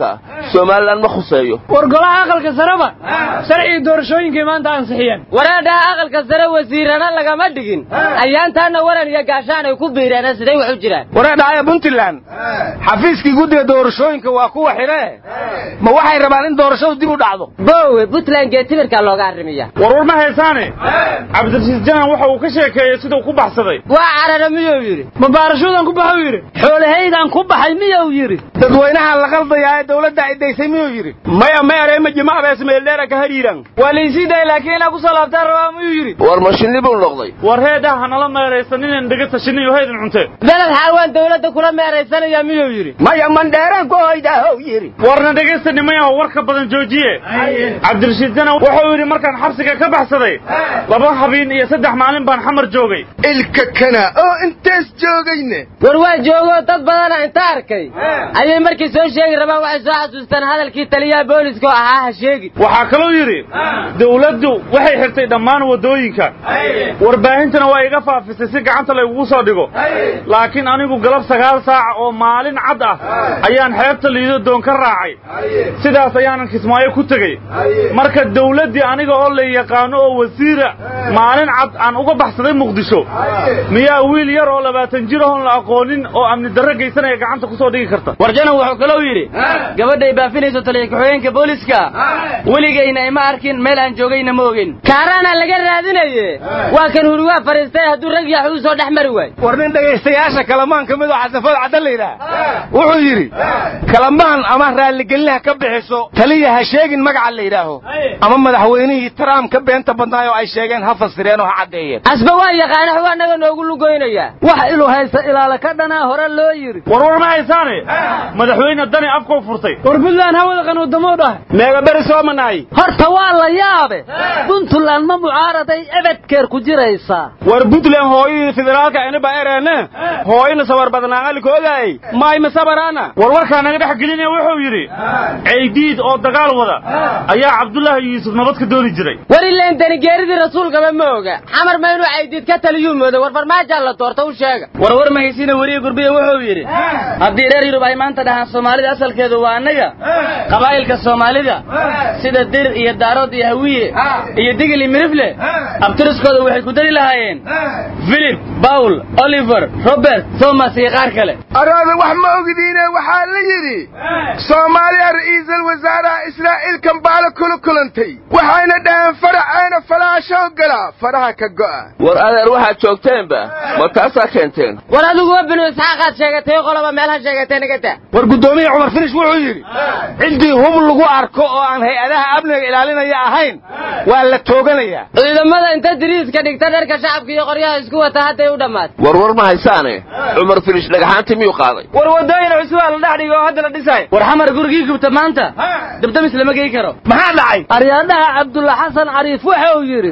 somalilan ma khuseeyo war golaha aqalka sareba sharcigii doorashooyinkay maanta ansixiyeen wareedhaha aqalka sare wasiirana lagama dhigin ayaantaana waran iyo gaashaan ay ku biireen siday wax u jiraan wareedhahaya puntland xafiiskii guddiga doorashooyinka waa kuwa xidhe ma waxay rabaan in doorashadu dib u dhacdo bowe puntland geetimirkaa looga arrimiya warwar ma haysaane cabdirashiid janan waxa uu ka sheekeeyey siduu ku baxsaday waa carara miyuu yidhi ma baarashuudan ku baxuu yidhi xoolahaygaan ku baxay miyuu yidhi dadweynaha la qaldayaa ee dawladda cidaysay miyuu yidhi maya meereema jimaabees meeldheera ka hadhiiran waa laysii dayay laakiin inaa ku soo laabtaan rabaa miyuu yidhi war mashinni buu noqday war heedha hanala meeraysan inaan dhega tashiniyo haydin cunte beled xaawaan dawladda kula meeraysanaya miyuu yidhi maya mandheeraan ku hoydaahow yidhi warna dhegaysta nimayaho war ka badan joojiye cabdirashiid janan wuxuu yidhi markaan xabsiga ka baxsaday laba habeen iyo saddex maalin baan xamar joogay ilka kana oo intaas joogayne war waa joogoo dad badana inta arkay ayay markii soo sheegi rabaan waxay soo xasuustaan hadalkii taliyaha booliska oo ahaa ha sheegi waxaa kaloo yidhi dawladdu waxay xirtay dhammaan waddooyinka warbaahintana waa iga faafisay si gacanta laygugu soo dhigo laakiin anigu galab sagaal saaca oo maalin cad ah ayaan xeebta liido doon ka raacay sidaas ayaanan kismaayo ku tegey marka dawladdii aniga oo la yaqaano oo wasiira maalin cad aan uga baxsaday muqdisho miyaa wiil yar oo labaatan jir ahoon la aqoonin oo amni darro geysanaya gacanta ku soo dhigi karta warjanan wuxuu kalou yidhi gabadhay baafinayso taliya ku-xigeenka booliska weligayna ima arkin meel aan joogayna ma ogin kaaraana laga raadinaye waa kan huriwaa fadhiistay hadduu rag yax uu soo dhex mari waayo war nin dhegaystayaasha kalamaan ka mid oo xasafood caddan la yidhaah wuxuu yidhi kalamaan ama raalligelinaha ka bixiso taliya ha sheegin magaca la yidhaaho ama madaxweynihii trump ka beenta badnaay oo ay sheegeen ha fasireen oo ha caddeeyeen asba waa yaqaana xuu annaga noogu lugoynaya wax ilu haysta ilaala ka dhanaa hore loo yidhi warwar ma haysaane madaxweyne dani afkuu furtay war puntland hawada qanuudamou dhahay meega beri soo manaay horta waa la yaabe puntland ma mucaaraday ebedkeer ku jiraysaa war puntland hooyadii federaalka iniba ereene hooyina sabar badnaaqaliko ogaay maayma sabaraana war warkaa naga dhex gelinaya wuxuu yidhi ceydiid oo dagaal wada ayaa cabdullaahi yuusuf nabad ka dooni jiray war ileen danigeeridii rasuulkaba ma oga xamar ma inuu caydiid ka taliyuu moodo war farmaajaa la doorta u sheega war war mahaysiina weriye gurbiya wuxuu yidhi haddii reer yurub ay maanta dhahaan soomaalida asalkeedu waa annaga qabaa'ilka soomaalida sida dir iyo daarood iyo hawiye iyo digil iyo mirifle abtiriskooda waxay ku dari lahaayeen philip paul oliver robert thomas iyo qaar kale araada wax ma ogdiine waxaa la yidhi soomaaliya ra'iisul wasaaraha israa'iil kambaalo kula kulantay waxayna dhaheen faraceena falaashoo gala faraha ka go'a war adeer waxaad joogteenba ma taasaa keenteen war adiguwa binu isxaaqaad sheegatay qoloba meelha sheegatay nagata war guddoomiya cumar finish wuxuu yidhi ciddii hub lagu arko oo aan hay-adaha amniga ilaalinaya ahayn waa la tooganayaa ciidamada inta diriiska dhigta dharka shacabka iyo qoryaha isku wata hadday u dhammaatay warwar ma haysaane cumar finish dhagaxaantii miyuu qaaday war waddooyin cusub aa la dhex dhigay oo hadda la dhisay war xamar gurigii gubta maanta dabdamis lama gey karo maxaa dhacay aryaadhaha cabdulla xasan cariif waxa uu yidhi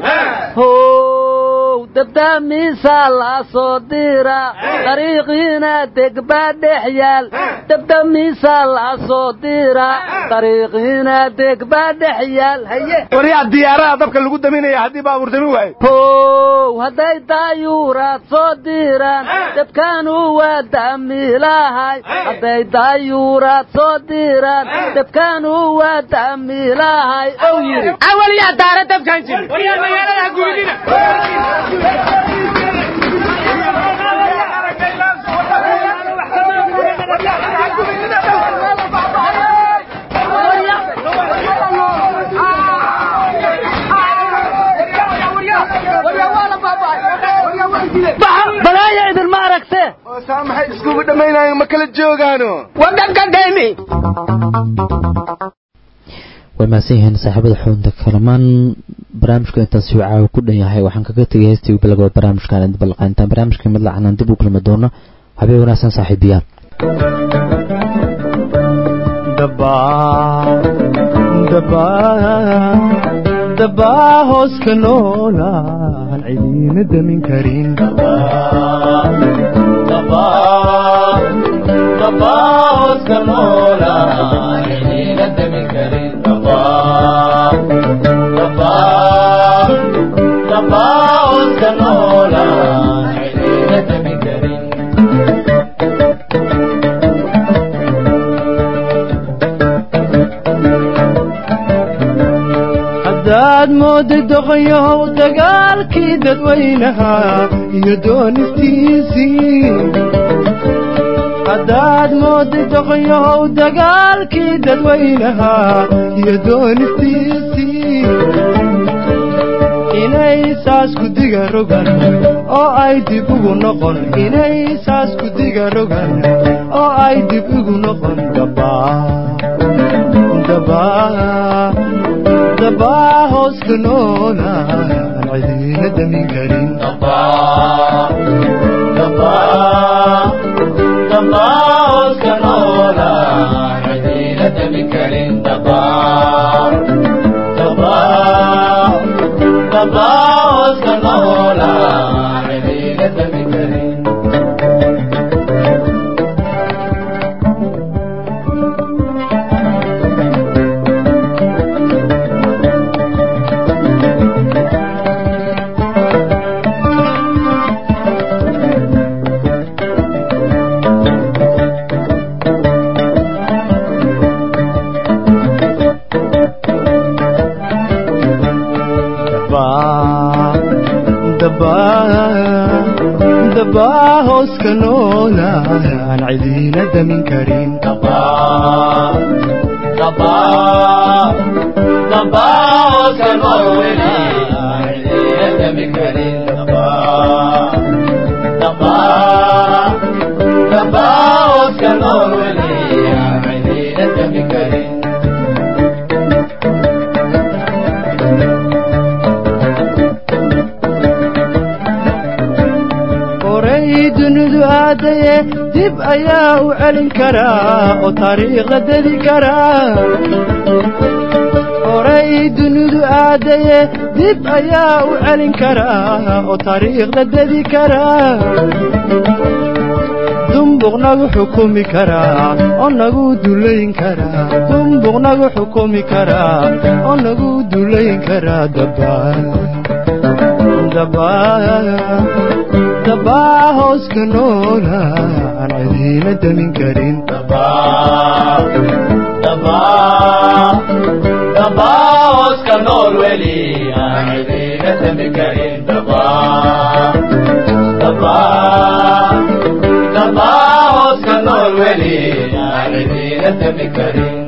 how dabdamiisa la soo dira dariiqiina degbaa dhex yaal dabdamiisa la soo dira dariiqiina degbaa dhex yaal haye waryaa diyaarada dabka lagu daminaya haddii baabuur damin waayo how hadday daayuuraad soo diraan dabkaanu waa damiilahay hadday daayuuraad soo diraan dabkaanu waa damiilahay ow yidhi awal yaa daara dabkaan jiri waryaa magaalada gubinina balaaya idinma aragte oo saa maxay iskugu dhammaynayan ma kala joogaano waddanka dhemi way mahadsan yihiin saaxiibada xubinta kalamaan barnaamijka intaas caawa ku dhan yahay waxaan kaga tegay heestii bilagooda barnaamijkan dib laqayntaan barnaamijka mid lacanaan dib u kulmi doono habeen wanaagsan saaxiibayaal dabaa hoos ka noolaan cidiina damin karin mooday doqoyow dagaalkii dadweynaha iyo doonistiisii haddaad mooday doqoyow dagaalkii dadweynaha iyo doonistiisii inay saas ku diga rogan oo ay dib ugu noqon inay saas ku diga rogan oo ay dib ugu noqon dabaa dabaa dabaa hoos ka noola aan cidiina damin karin dabaa hoos ka noola aan cidiina damin karin horay dunidu aadaye dib ayaa u celin karaa oo taariikhda dedi karaa horay dunidu aadaye dib ayaa u celin karaa oo taariikhda dedi karaa dumbuq nagu xukumi karaa oo nagu dulayn karaa dumbuq nagu xukumi karaa oo nagu dulayn karaa dabaa dabaa dabaa hoos ka noola aan cidiina damin karin Karin